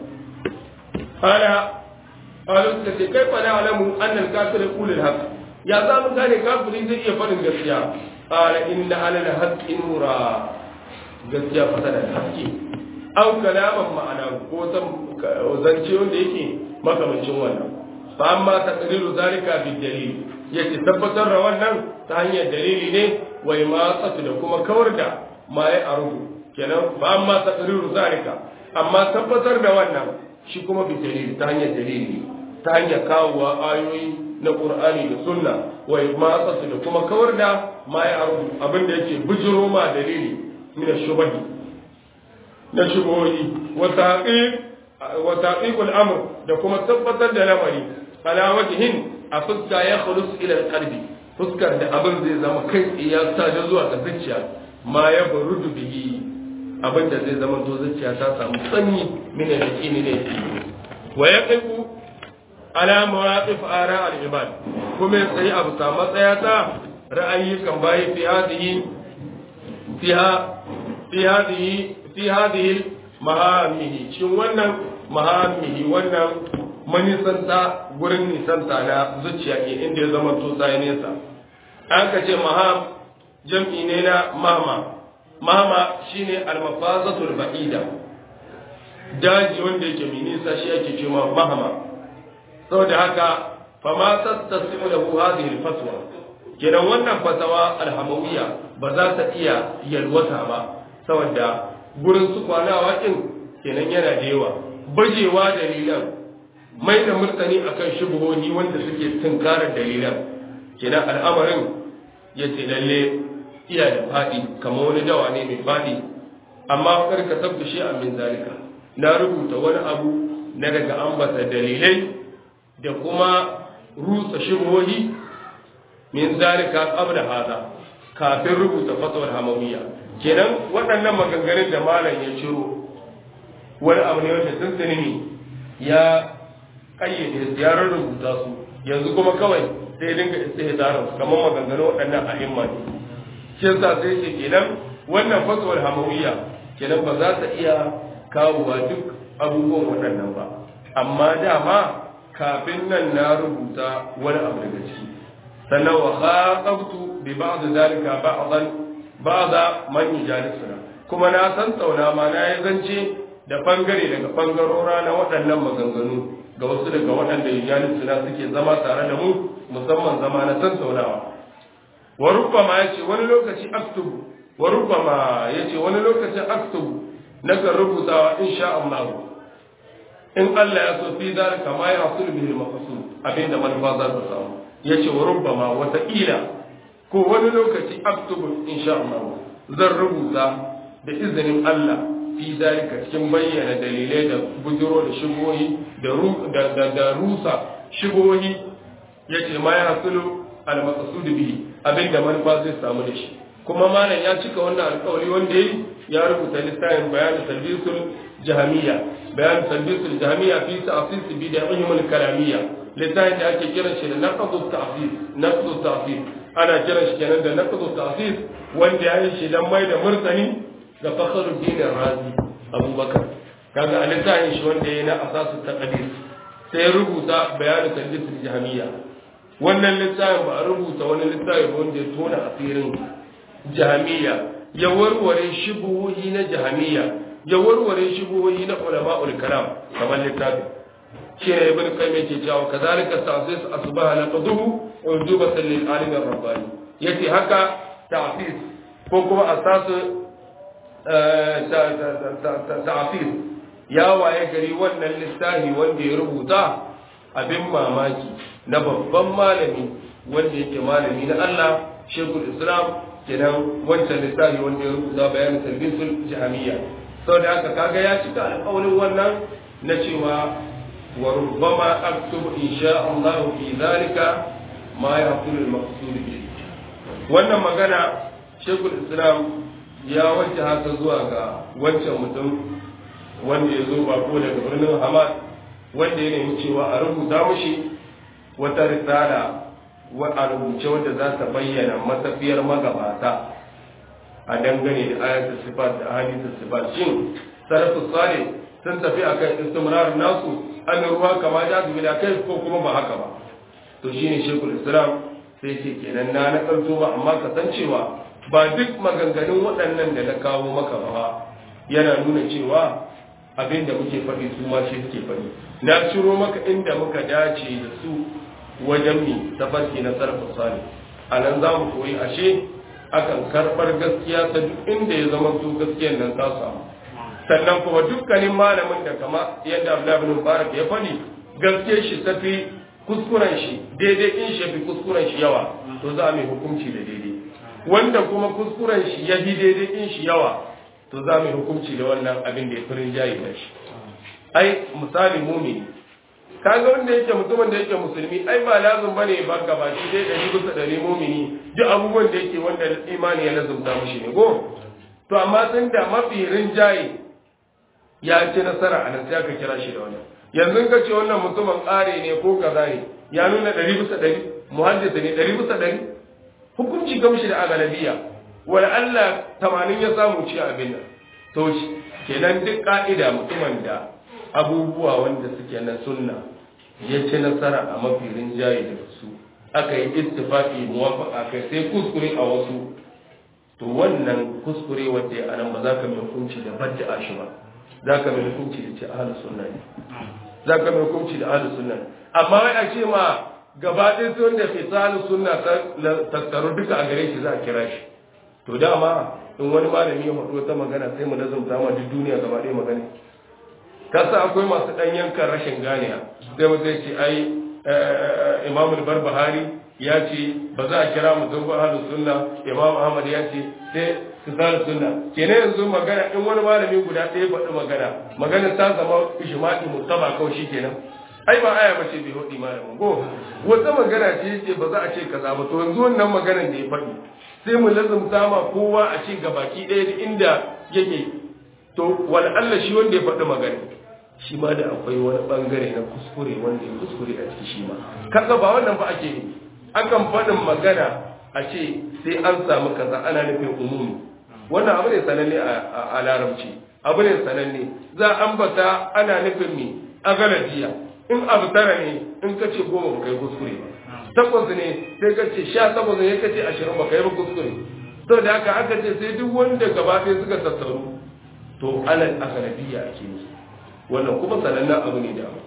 qala قالوا كيف نعلم أن الكافر يقول الحق يا زام كان كافر زي يفعل gaskiya قال إن على الحق نورا gaskiya fasa da haske au kalaman ma'ana ko zance wanda yake makamancin wannan fa amma taqriru zalika bi dalil yace tabbatar da wannan ta hanyar dalili ne wai ma tsatu da kuma kawar da ma ya arubu kenan fa amma taqriru zalika amma tabbatar da wannan shi kuma bi dalili ta hanyar dalili ta hanyar kawowa ayoyi na Qur'ani da Sunna wa matsasu da kuma kawar da ma ya aru abin da yake bijiro ma dalili min shubahi na shubuhi wa taqiq wa taqiqul amr da kuma tabbatar da lamari ala wajhin a fuska ya khulus ila qalbi fuskar da abin zai zama kai ya sa da zuwa ga zuciya ma ya barudu bihi abin da zai zama to zuciya ta samu sanyi min yaqini ne wa yaqifu ala mawaqif ara al-ibad kuma sai abu ta matsaya ta ra'ayi kan bayi fi hadhihi fiha fi hadhihi fi hadhihi mahamihi shin wannan mahamihi wannan manisanta gurin nisanta na zuciya ke inda ya zama to sai nesa an ka ce maham jam'i ne na mama mama shine al-mafazatul ba'ida daji wanda yake mai nisa shi ake cewa mahama saboda haka fama tattasimu lahu hadhihi alfatwa kenan wannan fatawa alhamawiyya ba za ta iya yalwata ba saboda gurin su kwanawa din kenan yana da yawa bajewa dalilan mai da murtani akan shubuhohi wanda suke tunkarar dalilan kenan al'amarin ya ce lalle iya da faɗi kamar wani dawa ne mai faɗi amma karka tabda shi a min zalika na rubuta wani abu na daga ambata dalilai da kuma rusa shubuhohi min zalika qabla hada kafin rubuta fatawar hamawiyya kenan waɗannan maganganun da malam ya ciro wani abu ne wanda tuntuni ne ya kayyade su ya rubuta su yanzu kuma kawai sai dinga istihdarin su kamar maganganun waɗannan a'imma ne shi yasa sai ce kenan wannan fatawar hamawiyya kenan ba za ta iya kawowa duk abubuwan waɗannan ba amma dama kafin nan na rubuta wani abu daga ciki sannan wa khatabtu bi ba'd zalika ba'dan ba'da man yujalisuna kuma na san tsauna ma na yi zance da bangare daga bangarora na waɗannan maganganu ga wasu daga waɗanda yujalisuna suke zama tare da mu musamman zama na tantaunawa wa rubbama yace wani lokaci aktubu wa rubbama yace wani lokacin aktubu nakan rubutawa insha Allah in Allah ya so fi zalika ma ya hasul bihi al-maqsud abinda manufa za ta samu yace wa rubbama wata ila ko wani lokaci aktubu insha Allah zan rubuta da izinin Allah fi zalika cikin bayyana dalilai da bujiro da shigohi da da da rusa shigohi yace ma ya hasul al-maqsud bihi abinda manufa zai samu da shi kuma malam ya cika wannan alƙawari wanda yayi ya rubuta littafin bayan talbisul jahamiyya bayan talbisul jahamiyya fi ta'sis bid'ihim al-kalamiyya littafin da ake kiran shi da naqdu ta'sis naqdu ta'sis ana kiran shi kenan da naqdu ta'sis wanda ya yi shi dan mai da murtani ga fakhruddin razi abubakar kaga a littafin shi wanda ya na asasu taqdir sai ya rubuta bayan talbisul jahamiyya wannan littafin ba a rubuta wani littafi wanda ya tona asirin jahamiya ya warware shubuhohi na jahamiya ya warware shubuhohi na ulama'ul kalam kamar littafi shi ne ibn qayyim yake cewa kazalika ta'sis asbaha laqaduhu ujubatan lil alim ar-rabbani yace haka ta'sis ko kuma asasu ta'sis ya waye gari wannan littafi wanda ya rubuta abin mamaki na babban malami wanda yake malami na Allah shekul islam kenan wancan littafi wanda ya rubuta bayanin talbisul jami'a saboda haka kaga ya cika alƙawarin wannan na cewa wa rubbama aktubu insha Allah fi zalika ma yahsul al-maqsud bi wannan magana shekul islam ya wanke haka zuwa ga wancan mutum wanda ya zo bako daga birnin Hamad wanda ya nemi cewa a rubuta mushi wata risala a rubuce wadda za ta bayyana matafiyar magabata a dangane da ayatul sifat da hadithul sifat shin salafus salih sun tafi akan istimrar nasu an ruwa kama da su bila kai ko kuma ba haka ba to shine shekul islam sai ce kenan na na kanto ba amma kasancewa ba duk maganganun waɗannan da na kawo maka ba yana nuna cewa abin da muke faɗi su ma shi suke faɗi na ciro maka inda muka dace da su wajen mi tafarki na sarrafa sani a nan za mu koyi ashe akan karɓar gaskiya ta duk inda ya zama su gaskiyar nan ta samu sannan kuma dukkanin malamin da kama yadda Abdullahi bin Mubarak ya faɗi gaskiyar shi ta fi kuskuren shi daidai in shi fi kuskuren shi yawa to za mu hukunci da daidai wanda kuma kuskuren shi ya fi daidai in shi yawa to za mu hukunci da wannan abin da ya fi rinjaye da shi ai misali mumini kaga wanda yake mutumin da yake musulmi ai ba lazum bane ba gaba shi dai dari bisa dari mumini duk abubuwan da yake wanda imani ya lazumta mushi ne go to amma tun da mafi rinjaye ya ci nasara a nan sai aka kira shi da wannan yanzu ka ce wannan mutumin ƙare ne ko kaza ne ya nuna dari bisa dari muhaddisa ne dari bisa dari hukunci gamshi da agalabiya wala Allah tamanin ya samu ci abin nan to kenan duk ka'ida mutumin da abubuwa wanda suke na sunna ya ci nasara a mafi rinjaye da su aka yi istifaki muwafaka kai sai kuskure a wasu to wannan kuskure wanda ya anan ba za ka mai hukunci da badda shi ba za ka mai hukunci da ce ahlus sunna ne za ka mai hukunci da ahlus sunna amma wai a ce ma gaba ɗaya sun da fi ahlus sunna tattaru duka a gare shi za a kira shi to dama in wani malami ya faɗo wata magana sai mu nazumta ma duk duniya gaba ɗaya magana kasa akwai masu ɗan yankan rashin ganiya sai mu sai ce ai imam barbahari ya ce ba za a kira mutum ba ahlus sunna imam ahmad ya ce sai su zara sunna kenan yanzu magana in wani malami guda ɗaya faɗi magana magana ta zama ijma'i mutaba kawai shi kenan ai ba aya bace bai hodi malamin go wata magana ce yace ba za a ce kaza ba to yanzu wannan maganar da ya faɗi sai mu lazumta ma kowa a ce gabaki ɗaya da inda yake to wani Allah shi wanda ya faɗi magana shi ma da akwai wani bangare na kuskure wanda ya kuskure a ciki shi ma kaga ba wannan ba ake yi akan faɗin magana a ce sai an samu kaza ana nufin umumi wannan abu ne sananne a larabci abu ne sananne za a ambata ana nufin mi a galajiya in abu tara ne in ka ce goma ba kai kuskure ba takwas ne sai ka ce sha takwas ne ka ce ashirin ba kai ba kuskure to da haka aka ce sai duk wanda gaba ɗaya suka tattaru to alal agalabiya ake yi wannan kuma sanannen abu ne da abu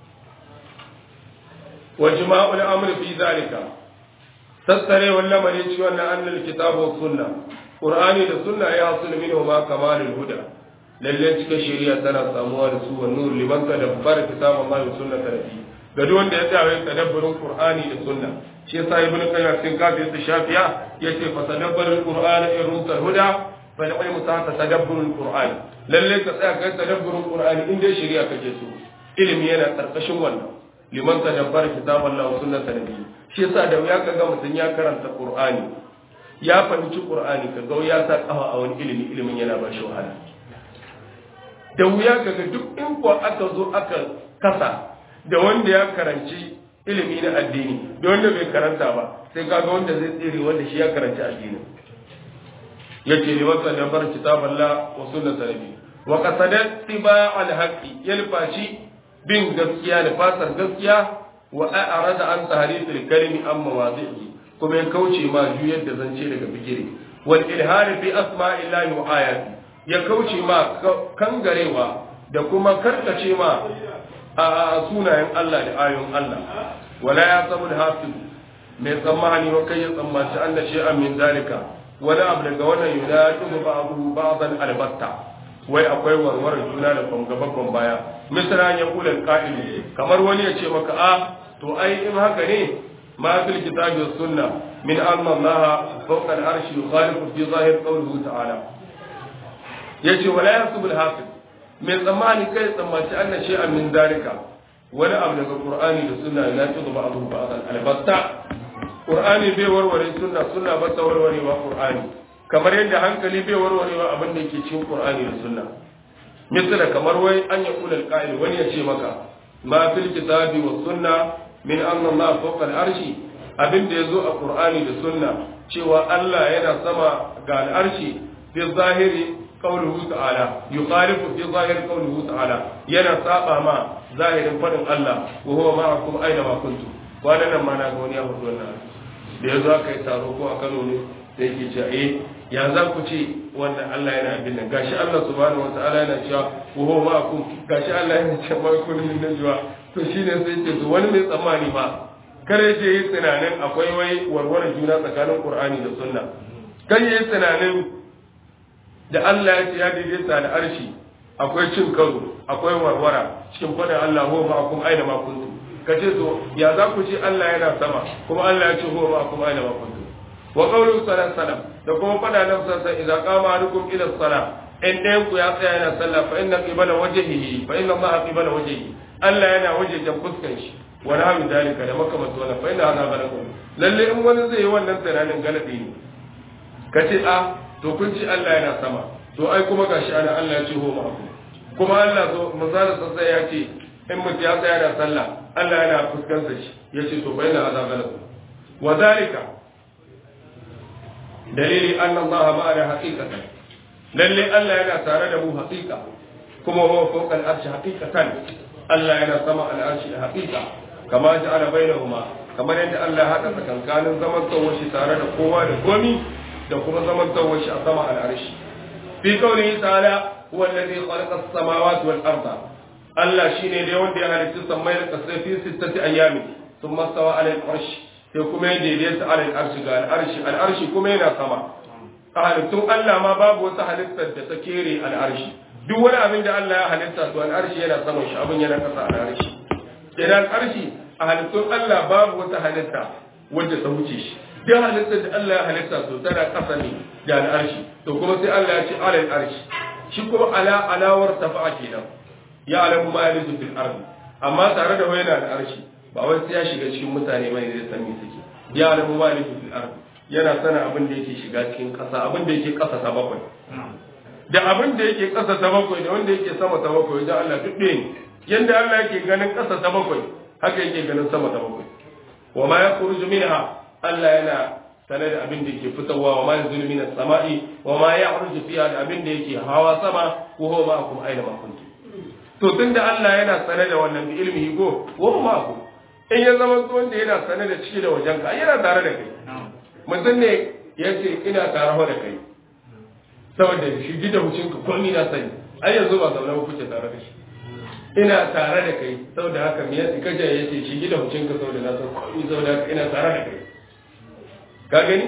wa jima'ul amri fi zalika tattare wannan mare ci wannan annal kitabu sunna qur'ani da sunna ya hasul minhu ma kamalul huda lalle cikin shari'a tana samuwa da su wa nur liman tadabbara kitabun Allah wa sunnata nabi ga duk wanda ya tsaya tadabburin qur'ani da sunna shi yasa ibnu qayyim cikin kafin sa shafiya yace fa tadabbarul qur'ana in rumta huda fa ilmu ta tadabburul qur'ani lalle ka tsaya kai tadabburin qur'ani in dai shari'a kake so ilimi yana karkashin wannan liman tadabbara kitabun Allah wa sunnata nabi shi yasa da wuya kaga mutum ya karanta qur'ani ya fahimci qur'ani ka ga ya sa kafa a wani ilimi ilimin yana ba shi wahala da wuya kaga duk in ko aka zo aka kasa da wanda ya karanci ilimi na addini da wanda bai karanta ba sai kaga wanda zai tsere wanda shi ya karanci addini yace ne wasa da bar kitaballah wa sunnat nabi wa qasadat tiba al haqi yalfashi bin gaskiya da fasar gaskiya wa a'rada an tahrifil kalimi an mawadi'i kuma ya kauce ma juyar da zance daga bigire wal ilhari fi asma'illahi wa ayati ya kauce ma kangarewa da kuma karkace ma a sunayen Allah da ayoyin Allah wala ya sabu da hafiz mai tsammani wa kai ya tsammanci an da shi'an min zalika wani abu daga wannan yunatu ba'du ba'dan albatta wai akwai warware juna da kwangaba baya misra ya kula qa'ilu kamar wani ya ce maka a to ai in haka ne ma fil kitabi was sunna min anna Allah fawqa al-arshi yukhalifu fi zahir qawlihi ta'ala yace wala yasbu al-hafiz mai tsammani kai tsammaci anna shay'an min dalika wani abu daga qur'ani da sunna la tudu ba'du ba'dan albatta qur'ani bai warware sunna sunna ba ta warware wa qur'ani kamar yadda hankali bai warware wa abin da yake cikin qur'ani da sunna misala kamar wai an ya kula alqa'il wani ya ce maka ma fil kitabi was sunna min anna Allah fawqa al-arshi abin da yazo a qur'ani da sunna cewa Allah yana sama ga al-arshi fi zahiri qawluhu ta'ala yuqalifu fi zahiri qawluhu ta'ala yana saba ma zahirin fadin Allah wa huwa ma'akum aina ma kuntum wannan nan ma na ga wani ya hudu wannan da yazo aka yi taro ko a Kano ne da yake cewa eh ya za ku ce wannan Allah yana abin nan gashi Allah subhanahu wataala yana cewa wa huwa ma'akum gashi Allah yana cewa ma kun min najwa to shine sai ce to wani mai tsammani ba kare je yi tunanin akwai wai warware juna tsakanin Qur'ani da Sunna kai yi tunanin da Allah ya ce ya daidaita da arshi akwai cin karo akwai warwara cikin fadin Allah huwa ma'akum aina ma kuntum kace to ya za ku ce Allah yana sama kuma Allah ya ce huwa ma'akum aina ma kuntum wa qawlu sallallahu alaihi da kuma fada nan sassa idza qama ahadukum ila salah in ɗayan ku ya tsaya yana sallah fa inna qibala wajhihi fa inna allaha qibala wajhihi Allah yana wajejen fuskan shi wa nahwi dalika da makamantu wannan fa inna hadha ghalabun lalle in wani zai yi wannan tunanin galabi ne kace a to kun ci Allah yana sama to ai kuma gashi ana Allah ya ce ho ma kuma Allah so misalin sassa ya ce in mutum ya tsaya da sallah Allah yana fuskansa shi yace to fa inna hadha ghalabun wa dalika dalili an Allah ma'ana haqiqatan lalle Allah yana tare da mu haqiqa kuma huwa fawqa al-arshi haqiqatan Allah yana sama al-arshi haqiqa kama ja'ala bainahuma kamar yadda Allah haka tsakankanin zaman tsawon shi tare da kowa da komi da kuma zaman tsawon shi a sama al-arshi fi qawlihi ta'ala huwa alladhi khalaqa as-samawati wal arda Allah shine dai wanda ya halitta sammai da kasai fi sittati ayyamin thumma stawa 'ala al-arshi sai kuma ya daidaita alal arshi ga al'arshi al'arshi kuma yana sama a halittun Allah ma babu wata halittar da ta kere al'arshi duk wani abin da Allah ya halitta to al'arshi yana saman shi abin yana kasa al'arshi idan al'arshi a halittun Allah babu wata halitta wadda ta wuce shi duk halittar da Allah ya halitta to tana kasa ne da al'arshi to kuma sai Allah ya ce alal arshi shi kuma ala alawar tafa'a kenan ya alamu ma yalizu fil ardi amma tare da wayna al'arshi ba wai sai ya shiga cikin mutane mai da san me suke ya alamu maliku fil ard yana sana abin da yake shiga cikin kasa abin da yake kasa ta bakwai da abin da yake kasa ta bakwai da wanda yake sama ta bakwai da Allah duk ɗaya ne yanda Allah yake ganin kasa ta bakwai haka yake ganin sama ta bakwai wa ma yakhruju minha Allah yana sanar da abin da yake fitowa wa ma yanzulu minas sama'i wa ma ya'ruju fiha da abin da yake hawa sama ko huwa ma'akum aina ma kuntum to tunda Allah yana sanar da wannan bi ilmihi go wa ma'akum in ya zama wanda yana sane da ciki da wajen ka yana tare da kai mutum ne ya ce ina tare da kai saboda shi gida hucin ka komi na sani ai yanzu ba zaune ba kuke tare da shi ina tare da kai saboda haka me yasa kaje ya ce shi gida hucin ka saboda na san komi saboda haka ina tare da kai ka gani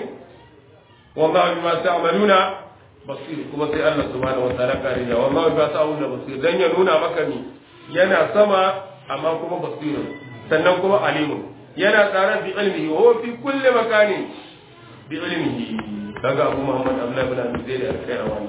wallahi bima ta'maluna basir kuma sai Allah subhanahu wa ta'ala kare da wallahi bima ta'maluna basir dan ya nuna maka ni yana sama amma kuma basirun sannan kuma alimun yana tare bi ilmihi wa fi kulli makanin bi ilmihi kaga Abu Muhammad Abdullah ibn Abi Zaid al-Qayrawani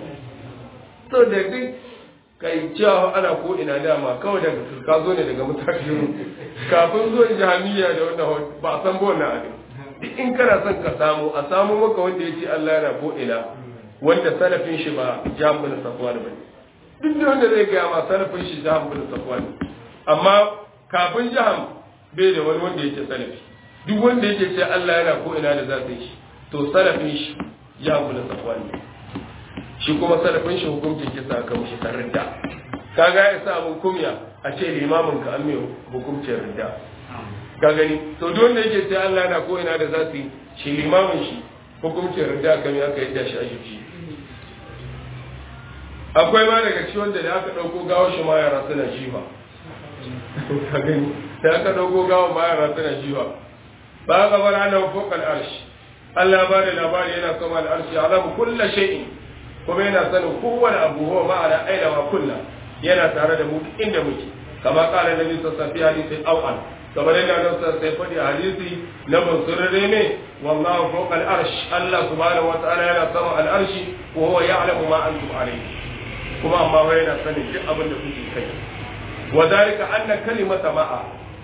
to da duk kai cewa ana ko ina dama kawai daga ka zo ne daga mutakin kafin zuwan jahiliya da wannan ba san ba wannan abin duk in kana son ka samu a samu maka wanda ya ce Allah yana ko ina wanda salafin shi ba jam bin safwan bane duk da wanda zai gaya ma salafin shi jam bin safwan amma kafin jaham bai da wani wanda yake salafi duk wanda yake ce Allah yana ko ina da zai shi to salafin shi jam bin safwan ne shi kuma salafin shi hukuncin kisa kan shi tarrinda kaga ya sa mun kumya a ce limamin ka an mai hukuncin ridda ka gani to duk wanda yake sai Allah na ko ina da za su yi shi limamin shi hukuncin ridda kan ya kai da shi a shi akwai ma daga ciwon da aka dauko gawo shi ma yara suna jifa ka gani da aka dauko gawo ma yara suna jifa ba ga bar ana fokal arshi Allah ba da labari yana sama da arshi alamu kullu shay'in kuma yana sanin kowane abu huwa ma'ana aina ma kullu yana tare da mu inda muke kama kala nabi sallallahu alaihi hadisi awal kamar yadda nan sa sai fadi hadisi na bansurare ne wallahu fawqa al-arsh Allah subhanahu wa ta'ala yana sama al-arshi wa huwa ya'lamu ma antum alayhi kuma amma wai yana sanin duk abin da kuke kai wa zalika anna kalimata ma'a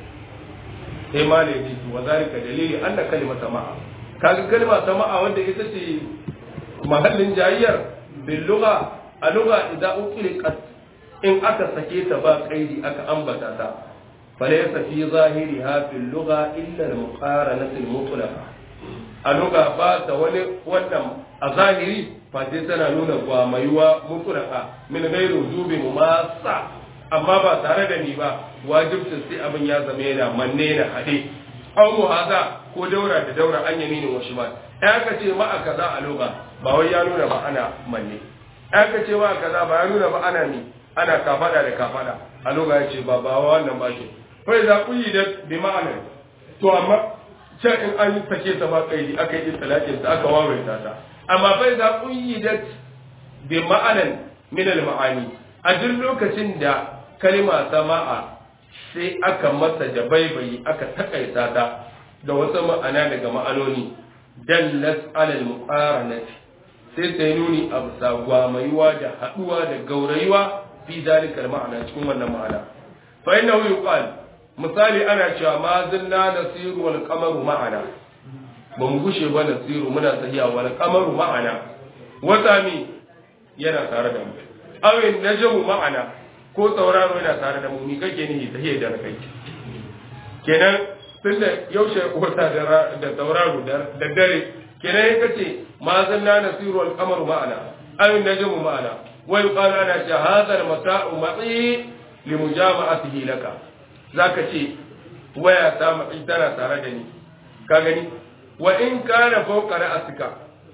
sai ma ne ji wa zalika dalili anna kalimata ma'a kaga kalma ta ma'a wanda ita ce mahallin jayyar bil lugha a lugha idza uqliqat in aka sake ta ba kaidi aka ambata ta falaysa fi zahiriha fil lugha illa al muqaranat al mutlaqa a lugha ba ta wani wannan a zahiri face tana nuna gwamayuwa mutlaqa min ghairi wujubi mumassa amma ba tare da ni ba wajibcin sai abin ya zama yana manne na hade aw muhaza ko daura da daura an yamini wa shimal ya ka ce ma kaza a lugha ba wai ya nuna ba ana manne ya ka ce ma kaza ba ya nuna ba ana ni ana kafada da kafada a lokacin ya ce ba ba wannan ba shi fai za ku yi da bi ma'anar to amma can in an sake ta ba kaidi aka yi talatin ta aka wawaita ta amma fai za ku yi da bi ma'anar min al ma'ani a duk lokacin da kalma ta ma'a sai aka masa jabaibayi aka takaita ta da wasu ma'ana daga ma'anoni dallas alal muqaranati sai sai nuni a bisa gwamaiwa da haduwa da gaurayuwa fi zalikal ma'ana cikin wannan ma'ana fa innahu yuqal misali ana cewa ma zilla nasiru wal qamaru ma'ana ba mu gushe ba nasiru muna tahiya wal qamaru ma'ana wata mi yana tare da mu awin najmu ma'ana ko sauraro yana tare da mu ni kake nihi tahiya da kai kenan tunda yaushe wata da sauraro da dare kenan ya kace ma zalla nasiru wal qamaru ma'ana awin najmu ma'ana ويقال أنا هذا المتاع معي لمجامعته لك ذاك شيء ويا سامعي ترى تردني كاغني وإن كان فوق رأسك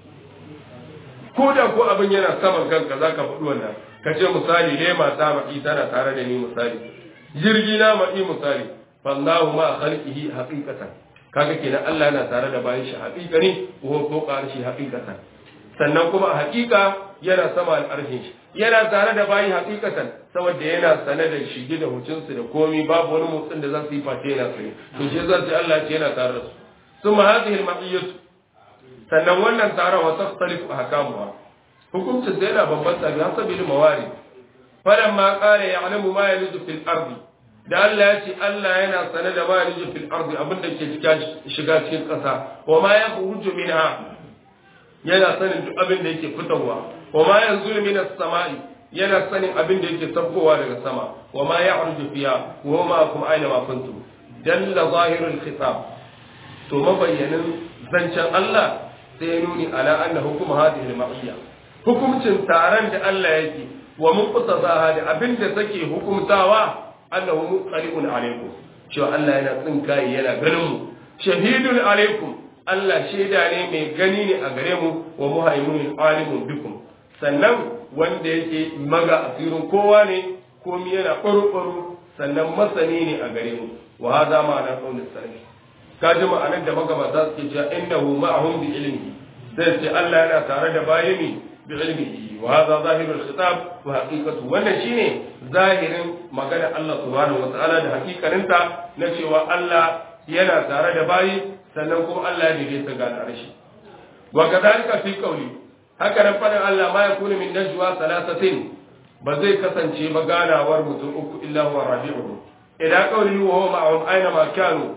koda ko abin yana saman kanka za ka faɗi wannan ka ce misali lema ta ma'i tana tare da ni misali jirgi na ma'i misali fallahu ma khalqihi haqiqatan kaga kenan Allah yana tare da bayan shi haqiqani ko ko shi haqiqatan sannan kuma a haqiqa yana sama al'arshin shi yana tare da bayi hakikatan saboda yana sane da shige da hucinsu da komi babu wani motsin da za su yi face yana sane to shi zan ce Allah ce yana tare da su summa hadhihi al-ma'iyyatu sannan wannan tare wa takhtalifu ahkamuha hukuncin da yana bambanta bi hasabi al-mawari falan ma qala ya'lamu ma yalidu fil ardi da Allah ya ce Allah yana sane da ma yalidu fil ardi abin da ke shiga cikin ƙasa wa ma yakhruju minha yana sanin duk abin da yake fitowa wa ma yanzu min as-sama'i yana sanin abin da yake sabkowa daga sama wa ma ya'ruju fiha wa ma kum aina ma kuntum dalla zahirul khitab to mabayyanin zancen Allah sai ya nuni ala anna hukum hadhihi al-ma'iyya hukumcin taron da Allah yake wa muqtazaha da abin da take hukumtawa annahu muqali'un alaikum cewa Allah yana tsinkaye yana ganin mu shahidun alaikum Allah shaida ne mai gani ne a gare mu wa muhaimunun alimun bikum sannan wanda yake maga asirin kowa ne komi yana ɓaro-ɓaro sannan masani ne a gare mu wa haza ma'ana ƙaunin sarki ka ji ma'anar da magabata suke cewa innahu ma'ahum bi ilmi sai ce Allah yana tare da bayani bi ilmihi wa haza zahirul khitab wa haqiqatu wannan shine zahirin magana Allah subhanahu wa ta'ala da hakikarinta na cewa Allah yana tare da bayi sannan kuma Allah ya daidaita ga arshi wa kadhalika fi qawli haka nan fadin Allah ma yakunu min najwa thalathatin ba zai kasance ba ganawar mutum uku illa huwa rabi'uhu idan qawli wa huwa ma'ahum aina ma kanu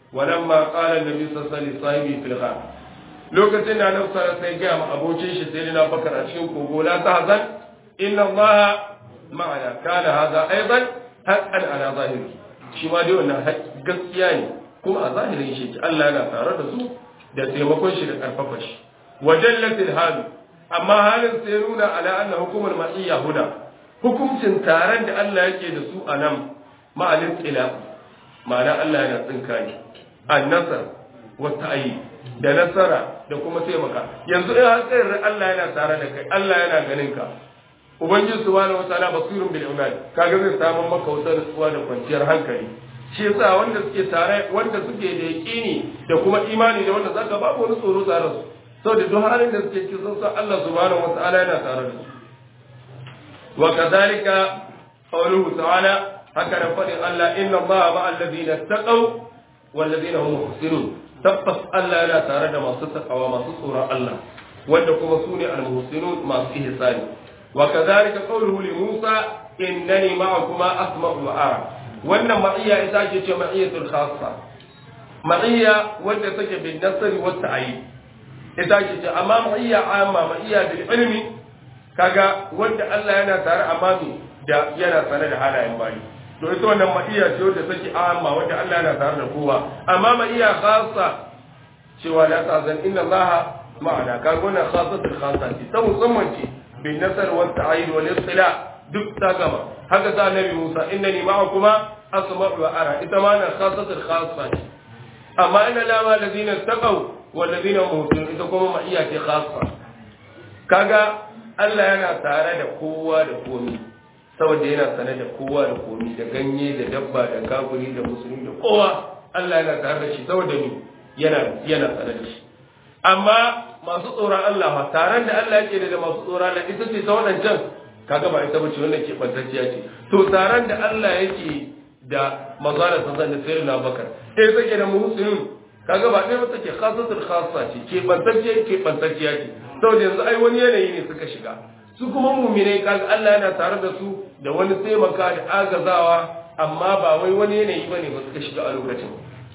walamma qala annabi sallallahu alaihi wasallam fil ghar lokacin da annabi sallallahu alaihi wasallam ya ma abokin shi sai na bakar a cikin kogo la tahzan inna allaha ma'ana kana hadha aidan haqqan ala zahiri shi ma dai wannan gaskiya ne kuma a zahirin shi Allah yana tare da su da taimakon shi da karfafa shi wajallatil hal amma halin sai nuna ala anna hukumul ma'iyya huda hukuncin taron da Allah yake da su a nan ma'alin tsila ma'ana Allah yana tsinka ne annasar wata ayi da nasara da kuma taimaka yanzu in har tsayar Allah yana tare da kai Allah yana ganin ka ubangiji subhanahu wataala basirun bil ibad kaga zai samu maka wata nutsuwa da kwanciyar hankali shi yasa wanda suke tare wanda suke da yaqini da kuma imani da wanda zaka babu wani tsoro tare su saboda duk halin da suke cikin sun san Allah subhanahu wataala yana tare da su wa kadhalika qawluhu ta'ala haka da fadin Allah inna Allah ma'al ladina taqaw wal ladina hum muhsinun tabbas Allah yana tare da masu takawa masu tsoron Allah wanda kuma su ne al-muhsinun masu ihsani wa kadhalika qawluhu li Musa innani ma'akuma asma'u wa ara wannan ma'iyya ita ce ce ma'iyyatul khassa ma'iyya wanda take bin nasari wa ta'yi ita ce ce amma ma'iyya amma ma'iyya bil ilmi kaga wanda Allah yana tare amma da yana sane da halayen bayi to ita wannan ma'iyya ce wanda take amma wanda Allah yana tare da kowa amma ma'iyya khassa cewa la ta'zan inna Allah ma'ana kaga wannan khassatul khassa ce ta musamman ce bin nasar wa ta'yid wal istila duk ta gama haka sa annabi Musa innani ma'akuma asma'u wa ara ita ma na khassatul khassa ce amma inna lama ladina taqaw wal ladina muhsinun ita kuma ma'iyya ce khassa kaga Allah yana tare da kowa da komai saboda yana sane da kowa da komi da ganye da dabba da kafiri da musulmi da kowa Allah yana tare da shi saboda ni yana yana sane da shi amma masu tsoron Allah ma taron da Allah yake da masu tsoron Allah ita ce ta wadancan kaga ba ita bace wannan ke bantacciya ce to taron da Allah yake da mazala san da sai na bakar eh take da musulmi kaga ba dai wata ke khasatul khassa ce ke bantacciya ke bantacciya ce saboda yanzu ai wani yanayi ne suka shiga su kuma muminai kaga Allah yana tare da su da wani taimaka da agazawa amma ba wai wani yanayi bane ba suka shiga a lokacin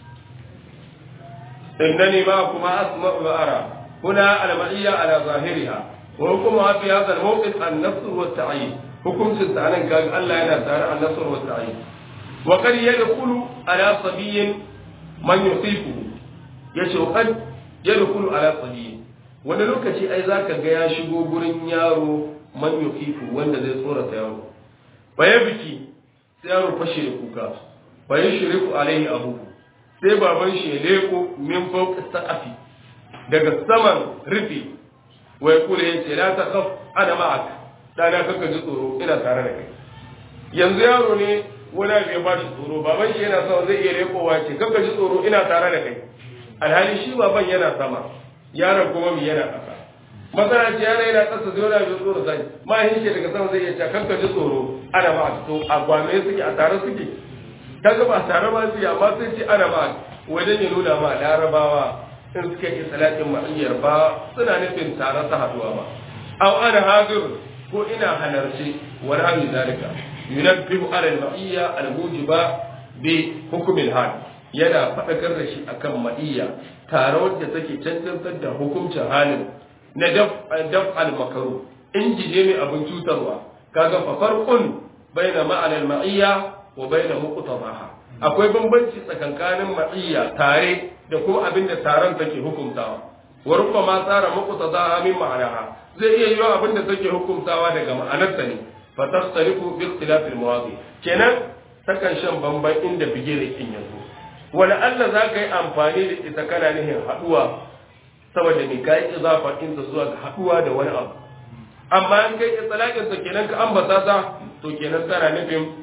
innani ma kuma asma'u wa ara huna al-ma'iyya ala zahiriha wa hukmuha fi hadha al-mawqif an-nasr wa at-ta'yin hukumcin sa nan kaga Allah yana tare an-nasr wa at-ta'yin wa qad yadkhulu ala sabiyyin man yusifu yace wa qad yadkhulu ala sabiyyin wani lokaci ai zaka ga ya shigo gurin yaro man yukifu wanda zai tsorata yaro baya biki sai yaro fashe da kuka baya shiriku alaihi abu sai baban shi ya leko min fawqa saqafi daga saman rufi wa yaqulu yace la takhaf ana ma'ak dana kaka ji tsoro ina tare da kai yanzu yaro ne wani abu ya ba shi tsoro baban shi yana sama zai iya lekowa ce kaka ji tsoro ina tare da kai alhali shi baban yana sama yaron kuma mi yana ƙasa masana ce yana yana ƙasa zai wani abin tsoro zai mahin shi daga sama zai iya cewa kanka ji tsoro ana ba to a gwame suke a tare suke kaga ba tare ba suke amma sai ce ana ba wajen ya nuna ma larabawa in suka yi salatin ma'iyyar ba suna nufin tare ta haduwa ba aw ana hadir ko ina halarci wani hali zalika yunabbihu ala al-ma'iyya al-mujiba bi hukm al-hal yana faɗakar da shi akan ma'iyya tare wadda take cancantar da hukuncin halin na daf al-makaru in jije mai abin cutarwa kaga fa farqun baina ma'anar ma'iyya wa baina muqtadaha akwai bambanci tsakankanin ma'iyya tare da kuma abin da taron take hukuntawa wa rubbama tsara muqtadaha min ma'anaha zai iya yiwa abin da take hukuntawa daga ma'anarta ne fa tasarifu bi ikhtilaf al-mawadi kenan takan shan bamban inda bigire kin yanzu wani Allah za ka yi amfani da ita kana nihin haɗuwa saboda mai kayi izafa ɗinta zuwa ga haɗuwa da wani abu amma in kai tsalaƙinsa kenan ka ambata ta to kenan tana nufin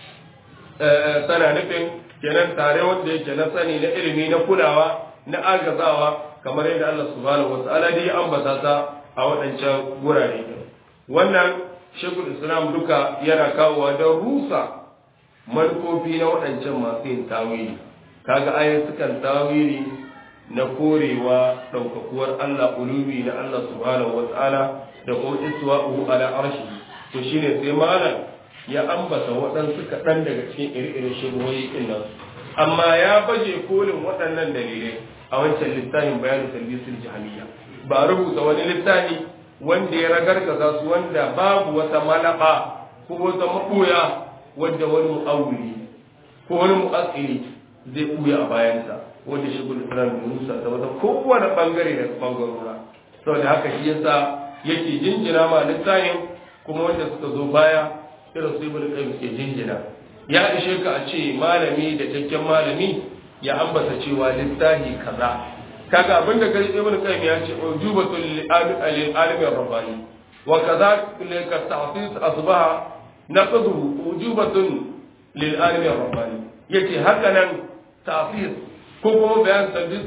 tana nufin kenan tare wanda yake na sani na ilimi na kulawa na agazawa kamar yadda Allah subhanahu wa ta'ala dai ambata ta a waɗancan gurare wannan shekul islam duka yana kawowa don rusa manufofi na waɗancan masu yin tawili kaga ayin sukan tawili na korewa ɗaukakuwar Allah ulumi na Allah subhanahu wata'ala da kuma iswa'uhu ala arshi to shine sai malam ya ambata waɗansu kaɗan daga cikin iri-irin shirwoyi ɗin nan amma ya baje kolin waɗannan dalilai a wancan littafin bayanin talbisul jahiliya ba rubuta wani littafi wanda ya ragargaza su wanda babu wata malaba ko wata maɓoya wanda wani mu'awuli ko wani mu'assiri zai ɓuya a bayansa wanda shi gudu islam da musa da wata kowane ɓangare da ɓangarora saboda haka shi yasa yake jinjina ma littafin kuma wanda suka zo baya irin su ibn qayyim ke jinjina ya ishe ka a ce malami da cikakken malami ya ambata cewa littafi kaza kaga abin da gari ibn qayyim ya ce ujubatul lil alim rabbani wa kaza ka ta'sis asbaha naqdu ujubatun lil alim rabbani yace haka nan ta'sis ko kuma bayan tadbis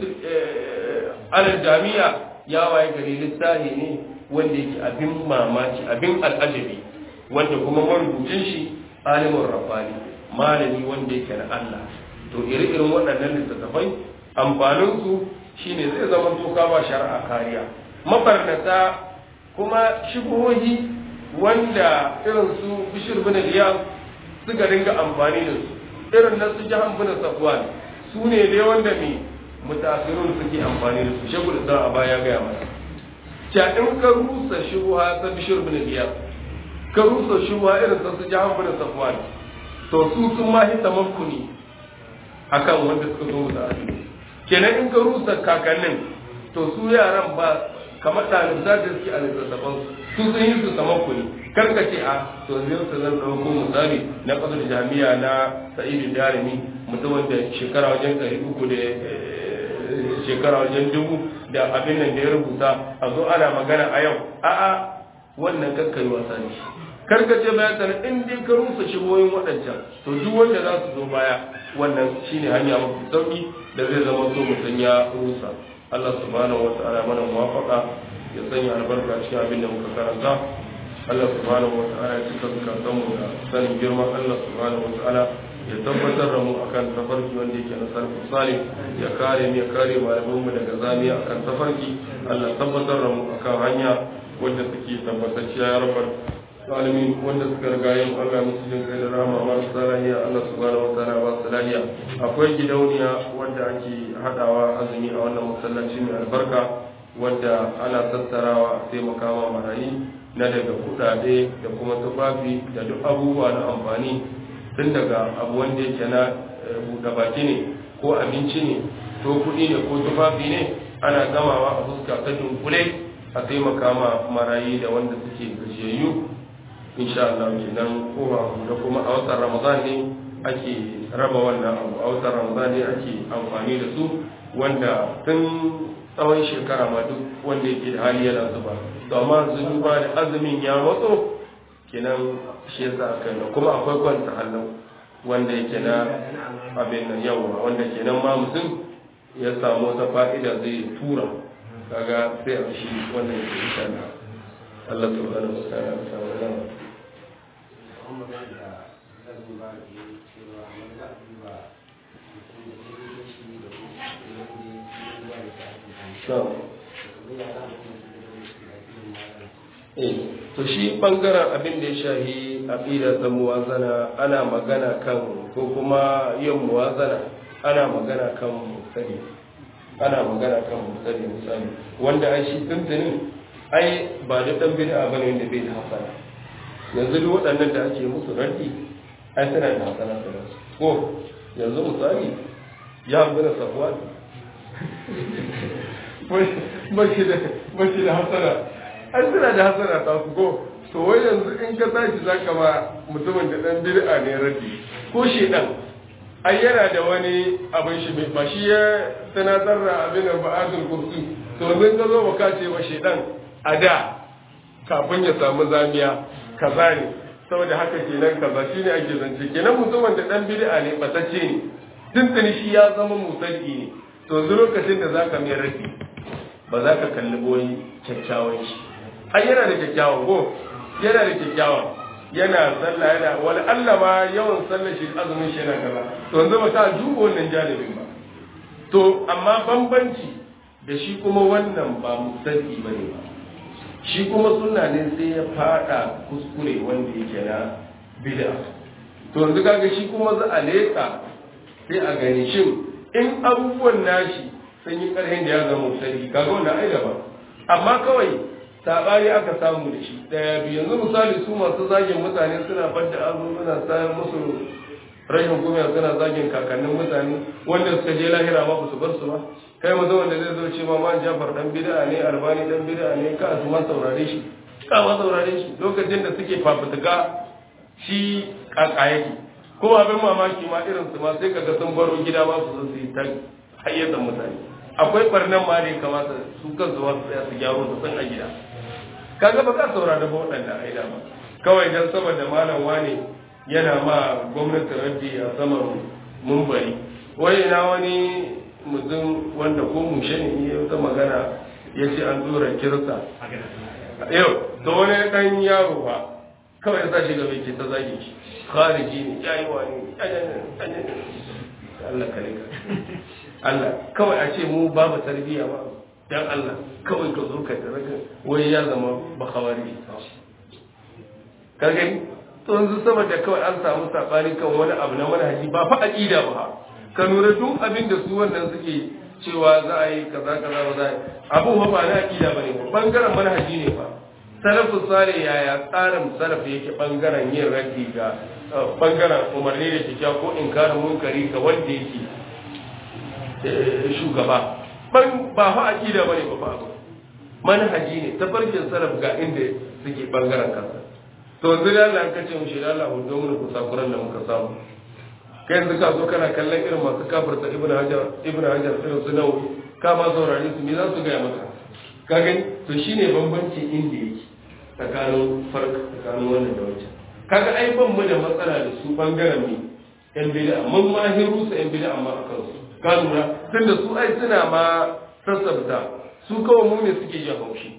al jami'a ya waye gari littafi ne wanda yake abin mamaki abin al'ajabi wanda kuma marubucin shi alimin rabbani malami wanda yake na Allah to iri-irin waɗannan littattafai amfaninsu shine zai zama toka ba shari'a kariya mabarnata kuma shigohi wanda irin su bishir bin liyan suka dinga amfani da su irin na su jahan bin safwan su ne dai wanda mai mutasirun suke amfani da su shagul da a baya gaya masa ca in ka rusa shubuha ta bishir bin liyan ka rusa shubuha irin ta su jahan bin safwan to su sun ma hita mankuni akan wanda suka zo da asiri kenan in ka rusa kakannin to su yaran ba kamar ɗalibta da suke a littattafan su sun yi su sama kuni kar ka ce a to zai su zan ɗauko misali na ƙasar jami'a na sa'idu jarumi mutumin da shekara wajen ɗari uku da shekara wajen dubu da abin nan da ya rubuta a zo ana magana a yau a'a wannan kakkai wasa ne karkace bayan sana in dai ka rusa shigoyin waɗancan to duk wanda za su zo baya wannan shine hanya mafi sauki da zai zama so mutum ya rusa Allah subhanahu wa ta'ala mana muwafaqa ya sanya albarka cikin abin da muka karanta Allah subhanahu wa ta'ala ya cika zukatan mu da sanin girman Allah subhanahu wa ta'ala ya tabbatar da mu akan tafarki wanda yake na sarfi salih ya kare mu ya kare malaman mu daga zamiya akan tafarki Allah tabbatar da mu akan hanya wanda suke tabbatacciya ya rabar alamin wanda suka riga yin Allah musu jin kai da rahama masu lahiya Allah subhanahu wa ta'ala ba su lahiya akwai gidauniya wanda ake hadawa azumi a wannan masallaci mai albarka wanda ana tattarawa a taimaka ma marayi na daga kudade da kuma tufafi da duk abubuwa na amfani tun daga abu wanda yake na buɗe baki ne ko abinci ne ko kuɗi ne ko tufafi ne ana gamawa a fuska ta dunkule a taimaka ma marayi da wanda suke gajiyayyu insha Allah kenan kowa da kuma a watan Ramadan ne ake raba wannan abu a watan Ramadan ne ake amfani da su wanda tun tsawon shekara ma duk wanda yake da hali yana zuba to amma zuba da azumin ya matso kenan shi yasa aka yi kuma akwai kwanta halin wanda yake na abin nan yawa wanda kenan ma mutum ya samu wata fa'ida zai tura kaga sai a shi wannan ke insha Allah Allah subhanahu wa ta'ala ya samu nan to shi bangaren abin da ya shahi aqida ta muwazana ana magana kan ko kuma yin muwazana ana magana kan musali ana magana kan musali misali wanda ai shi tuntunin ai ba da dan bid'a bane wanda bai da hasana yanzu duk waɗannan da ake musu raddi ai suna da hasana da su ko yanzu misali ya gina safuwa ba shi da hasana an suna da hasana ta su ko to wai yanzu in ka tashi za ka ba mutumin da ɗan bid'a ne raddi ko shi ɗan ai yana da wani abin shi ba shi ya sanatar da abin da ba'adul kursi to yanzu ka zo ba ka ce ba shi ɗan a da kafin ya samu zamiya kaza ne saboda haka kenan kaza shine ake zance kenan mutumin da ɗan bid'a ne batacce ne tuntuni shi ya zama musalli ne to yanzu lokacin da zaka mai raddi ba za ka kalli boyi kyakkyawan shi ai yana da kyakkyawan ko yana da kyakkyawan yana sallah yana wani Allah ma yawan sallar shi azumin shi yana kaza to yanzu ba ta duba wannan janibin ba to amma bambanci da shi kuma wannan ba musalli bane ba shi kuma sunna ne sai ya fada kuskure wanda yake na bid'a to yanzu kaga shi kuma za a leka sai a gani shin in abubuwan nashi sun yi ƙarfin da ya zama sarki kaga wannan ai daban amma kawai sabani aka samu da shi daya biyu yanzu misali su masu zagin mutane suna fadda azu suna sayar musu rashin kuma suna zagin kakannin mutane wanda suka je lahira ma su bar su ba kai mu wanda zai zo ce ma man jafar dan bid'a ne albani dan bid'a ne ka su ma saurare shi ka ma saurare shi lokacin da suke fafutuka shi kaka yake ko abin mamaki ma irin su ma sai kaga sun baro gida ma su zo su yi ta hayyatan mutane akwai barnan ma da ya kamata su kansu ma su tsaya su gyaro su san a gida kaga ba ka saurara ba waɗanda aida ba kawai dan saboda malam wane yana ma gwamnati raddi a saman mumbari wai na wani mutum wanda ko mushe ne ya wata magana ya ce an tura kirsa yau to wani dan yaro ba kawai ya sa shi gaba ke ta zage shi khariji ne yayi wani Allah kare ka Allah kawai a ce mu babu tarbiyya ba dan Allah kawai ka zo ka taraga wai ya zama bakawari ka gani to yanzu saboda kawai an samu sabani kan wani abu na manhaji ba fa aqida ba ka lura duk abin da su wannan suke cewa za a yi kaza kaza ba za a yi abu ba ba na aqida bane ba bangaren manhaji ne ba salafus sale yaya tsarin salaf yake bangaren yin raddi ga bangaren umarni da kyakkyawa ko inkarin munkari ga wanda yake shugaba ban ba fa aqida bane ba fa abu manhaji ne tafarkin salaf ga inda suke bangaren kansa to yanzu da Allah ka ce mu shi Allah hu domin ku sakuran da muka samu kai yanzu ka zo kana kallon irin masu kafirta ibnu hajar ibnu hajar irin su nawawi ka ma saurare su me za su gaya maka ka gani to shine bambanci inda yake tsakanin farka tsakanin wannan da wancan kaga ai ban mu da matsala da su bangaren ne yan bid'a mun ma hiru su yan bid'a amma akan su ka lura tunda su ai suna ma sassabta su kawai mu ne suke jin haushi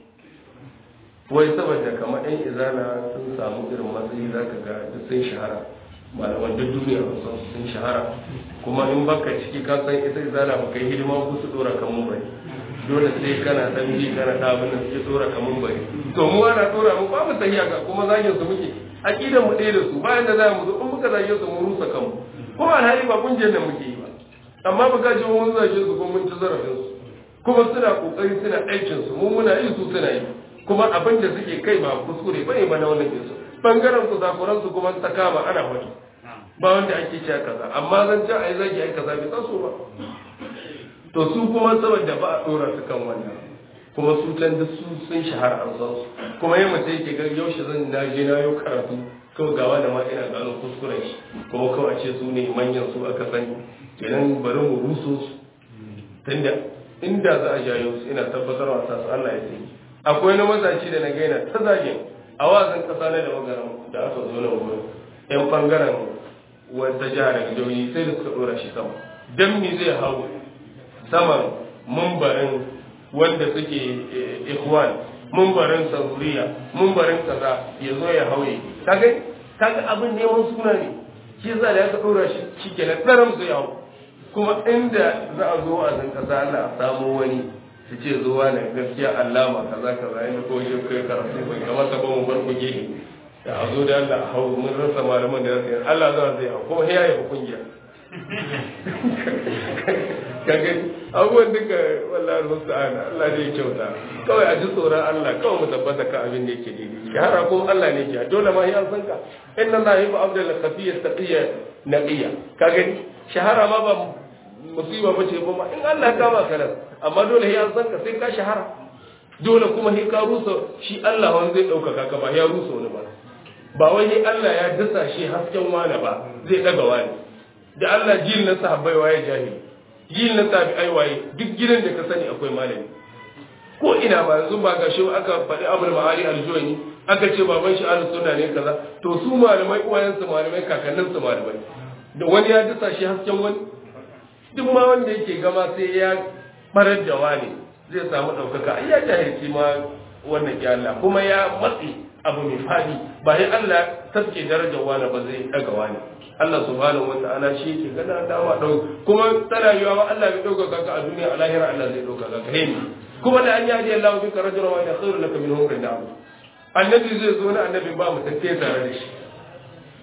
wai saboda kamar yan izana sun samu irin matsayi za ka ga duk sun shahara malaman duk duniya sun sun shahara kuma in baka ciki ka san ita izana ba kai hidima ku su dora kan mun bari dole sai kana dan ji kana da abin da suke dora kan mun bari to mu ana dora mu ba mu tahiya ga kuma zagin su muke aqidan mu ɗaya da su bayan da za mu zo in muka zage su mu rusa kanmu kuma alhali ba kungiyar da muke yi ba amma ba ka ji mun zage su ko mun ci zarafin su kuma suna kokari suna aikin su mu muna yi su suna yi kuma abin da suke kai ba kuskure bane ba na wannan kinsu bangaren ku zakuran su kuma ta kama ana wani ba wanda ake cewa kaza amma zan ci ai zagi ai kaza bai taso ba to su kuma saboda ba a dora su kan wannan kuma su can duk su sun shahara an san su kuma yin mutum yake ga yaushe zan na je na yau karatu kawai gawa da ma ina gano kuskuren shi kuma kawai ce su ne manyan su aka sani idan bari mu ruso su tunda inda za a jayo su ina tabbatar wa su Allah ya sani akwai na mazaci da na gaina ta zagin a wazin kasa na da magaran da aka zo na wurin yan bangaren wata jihar da jihohi sai da suka dora shi sama dan me zai hau saman mumbarin wanda suke ikhwan mumbarin saruriya mumbarin kaza ya zo ya hauye kaga kaga abin neman suna ne shi za da aka dora shi shikenan tsaram zai hau kuma inda za a zo a zan kasa Allah a samu wani su ce zuwa ne gaskiya allama kaza kaza yana ko shi kai karatu bai kamata ba mu bar kuge ne da a zo da Allah a hau mun rasa malaman da zai Allah za zai hau kuma ya yi kungiya kaga abubuwan duka wallahi musta'ana Allah ne ya kyauta kawai a ji tsoron Allah kawai mu tabbata ka abin da yake daidai shahara kuma Allah ne ya dole ma ya san ka inna Allah yuhibbu abdal khafiyya taqiyya naqiya kaga shahara ma ba musiba bace ba ma in Allah ka ba kana amma dole ya san ka sai ka shahara dole kuma sai ka rusa shi Allah wani zai dauka ka ba ya rusa wani ba ba wai Allah ya dasa shi hasken wani ba zai daga wani da Allah jil na sahabbai waye jahili jil na tabi'ai waye duk gidan da ka sani akwai malami ko ina ma yanzu ba gashi aka faɗi abul ma'ari al-juwani aka ce baban shi ahlus sunna ne kaza to su malamai uwayen su malamai kakannin su malamai da wani ya dasa shi hasken wani duk ma wanda yake gama sai ya farar da wani zai samu ɗaukaka ai ya jahilci ma wannan ya Allah kuma ya matsi abu mai fadi ba ya Allah tafke darajar wani ba zai daga wani Allah subhanahu wa ta'ala shi yake gana dama dau kuma tana yiwa ma Allah bai dauka ka a duniya a lahira Allah zai dauka ka kai kuma da an yi hadi Allah bika rajulan wa khairu laka min humrin da'am annabi zai zo na annabi ba mu tafiye tare da shi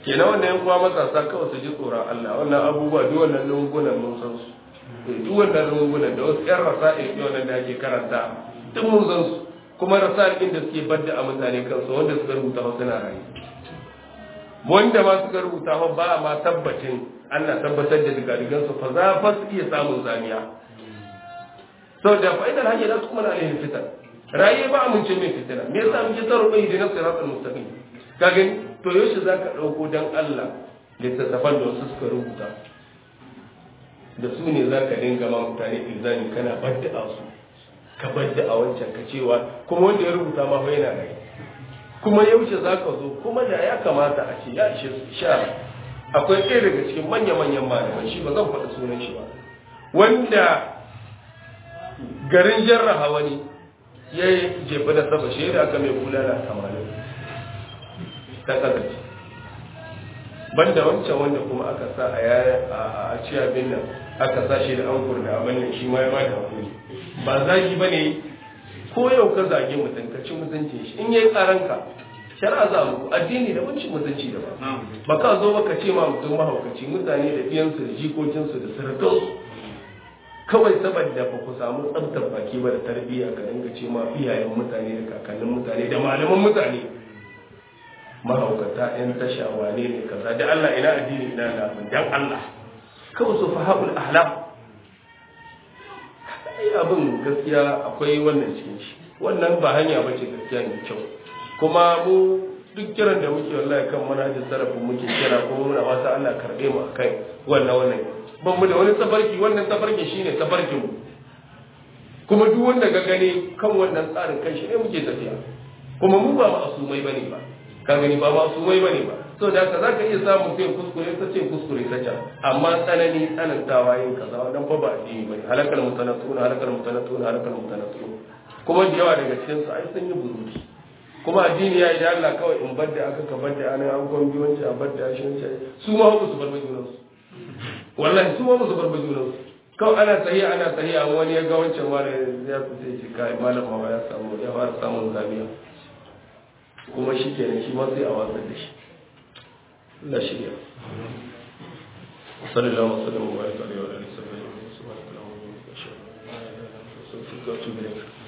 kenan wannan yan kuwa matasa kawai su ji tsoron Allah wannan abubuwa duk wannan lungunan mun san su duk wannan lungunan da wasu yan rasa'il wannan da ake karanta duk mun san su kuma rasa'il da suke badda a mutane kansu wanda suka rubuta wasu na rayu wanda ma suka rubuta ba ma tabbacin ana tabbatar da digadigan su fa za fa su iya samun zamiya saboda fa'idar hanyar da su kuma na alaihin fitar raye ba amince mai fitina me yasa muke tsaro bai da nafsi rasul mustaqim ka gani to yaushe zaka dauko dan Allah littattafan da wasu suka rubuta da su ne zaka dinga ma mutane ilzami kana badda su ka badda a wancan ka cewa kuma wanda ya rubuta ma fa yana raye kuma yaushe zaka zo kuma da ya kamata a ce ya ishe shara akwai ɗaya daga cikin manya-manyan malaman shi ba zan faɗi sunan shi ba wanda garin jarraha wani ya yi jefa da saba shi da aka mai bulala tamanin ta kasance banda wancan wanda kuma aka sa a yaya a ciyabin nan aka sa shi da an kurda abin nan shi ma ya bada hakuri ba zagi ba ne ko yau ka zage mutum ka ci mutuncin shi in yayi karanka shari'a za mu addini da wancin mutunci da ba ba ka zo ba ka ce ma mutum mahaukaci mutane da biyansu da jikokinsu da surukansu kawai saboda ba ku samu tsabtar baki ba da tarbiyya ka dinga ce ma iyayen mutane da kakannin mutane da malaman mutane mahaukata yan tasha wane ne kaza da Allah ina addini ina lafin dan Allah kawai su fahabul ahlam ai abin gaskiya akwai wannan cikin shi wannan ba hanya ba ce gaskiya mai kyau kuma mu duk kiran da muke wallahi kan manhajin sarrafin muke kira ko muna wata Allah karbe mu akai wannan wannan ban mu da wani tafarki wannan tafarki shine tafarkin mu kuma duk wanda ga gane kan wannan tsarin kan shi ne muke tafiya kuma mu ba masumai bane ba ka gani ba masumai bane ba so da haka zaka iya samun sai kuskure ta ce kuskure ta can amma tsanani tsanantawa yin kaza wannan fa ba addini bane halakal mutanatuna halakal mutanatuna halakal mutanatuna kuma da yawa daga cikin su ai sun yi buruti kuma addini ya yi da Allah kawai in bar da aka ka bar da anan an gwambi wancan a bar da shi wancan su ma ba su bar majunansu wallahi su ma ba su bar majunansu kawai ana tsaye ana tsaye amma wani ya ga wancan ma da ya fi sai ce kai malam ma ya samu ya fara samun zamiya kuma shi kenan shi ma sai a watsar da shi Allah shirya sallallahu alaihi wa sallam wa baraka alaihi wa alihi wa sahbihi subhanallahi wa bihamdihi ashhadu an la ilaha illa anta astaghfiruka wa atubu ilayk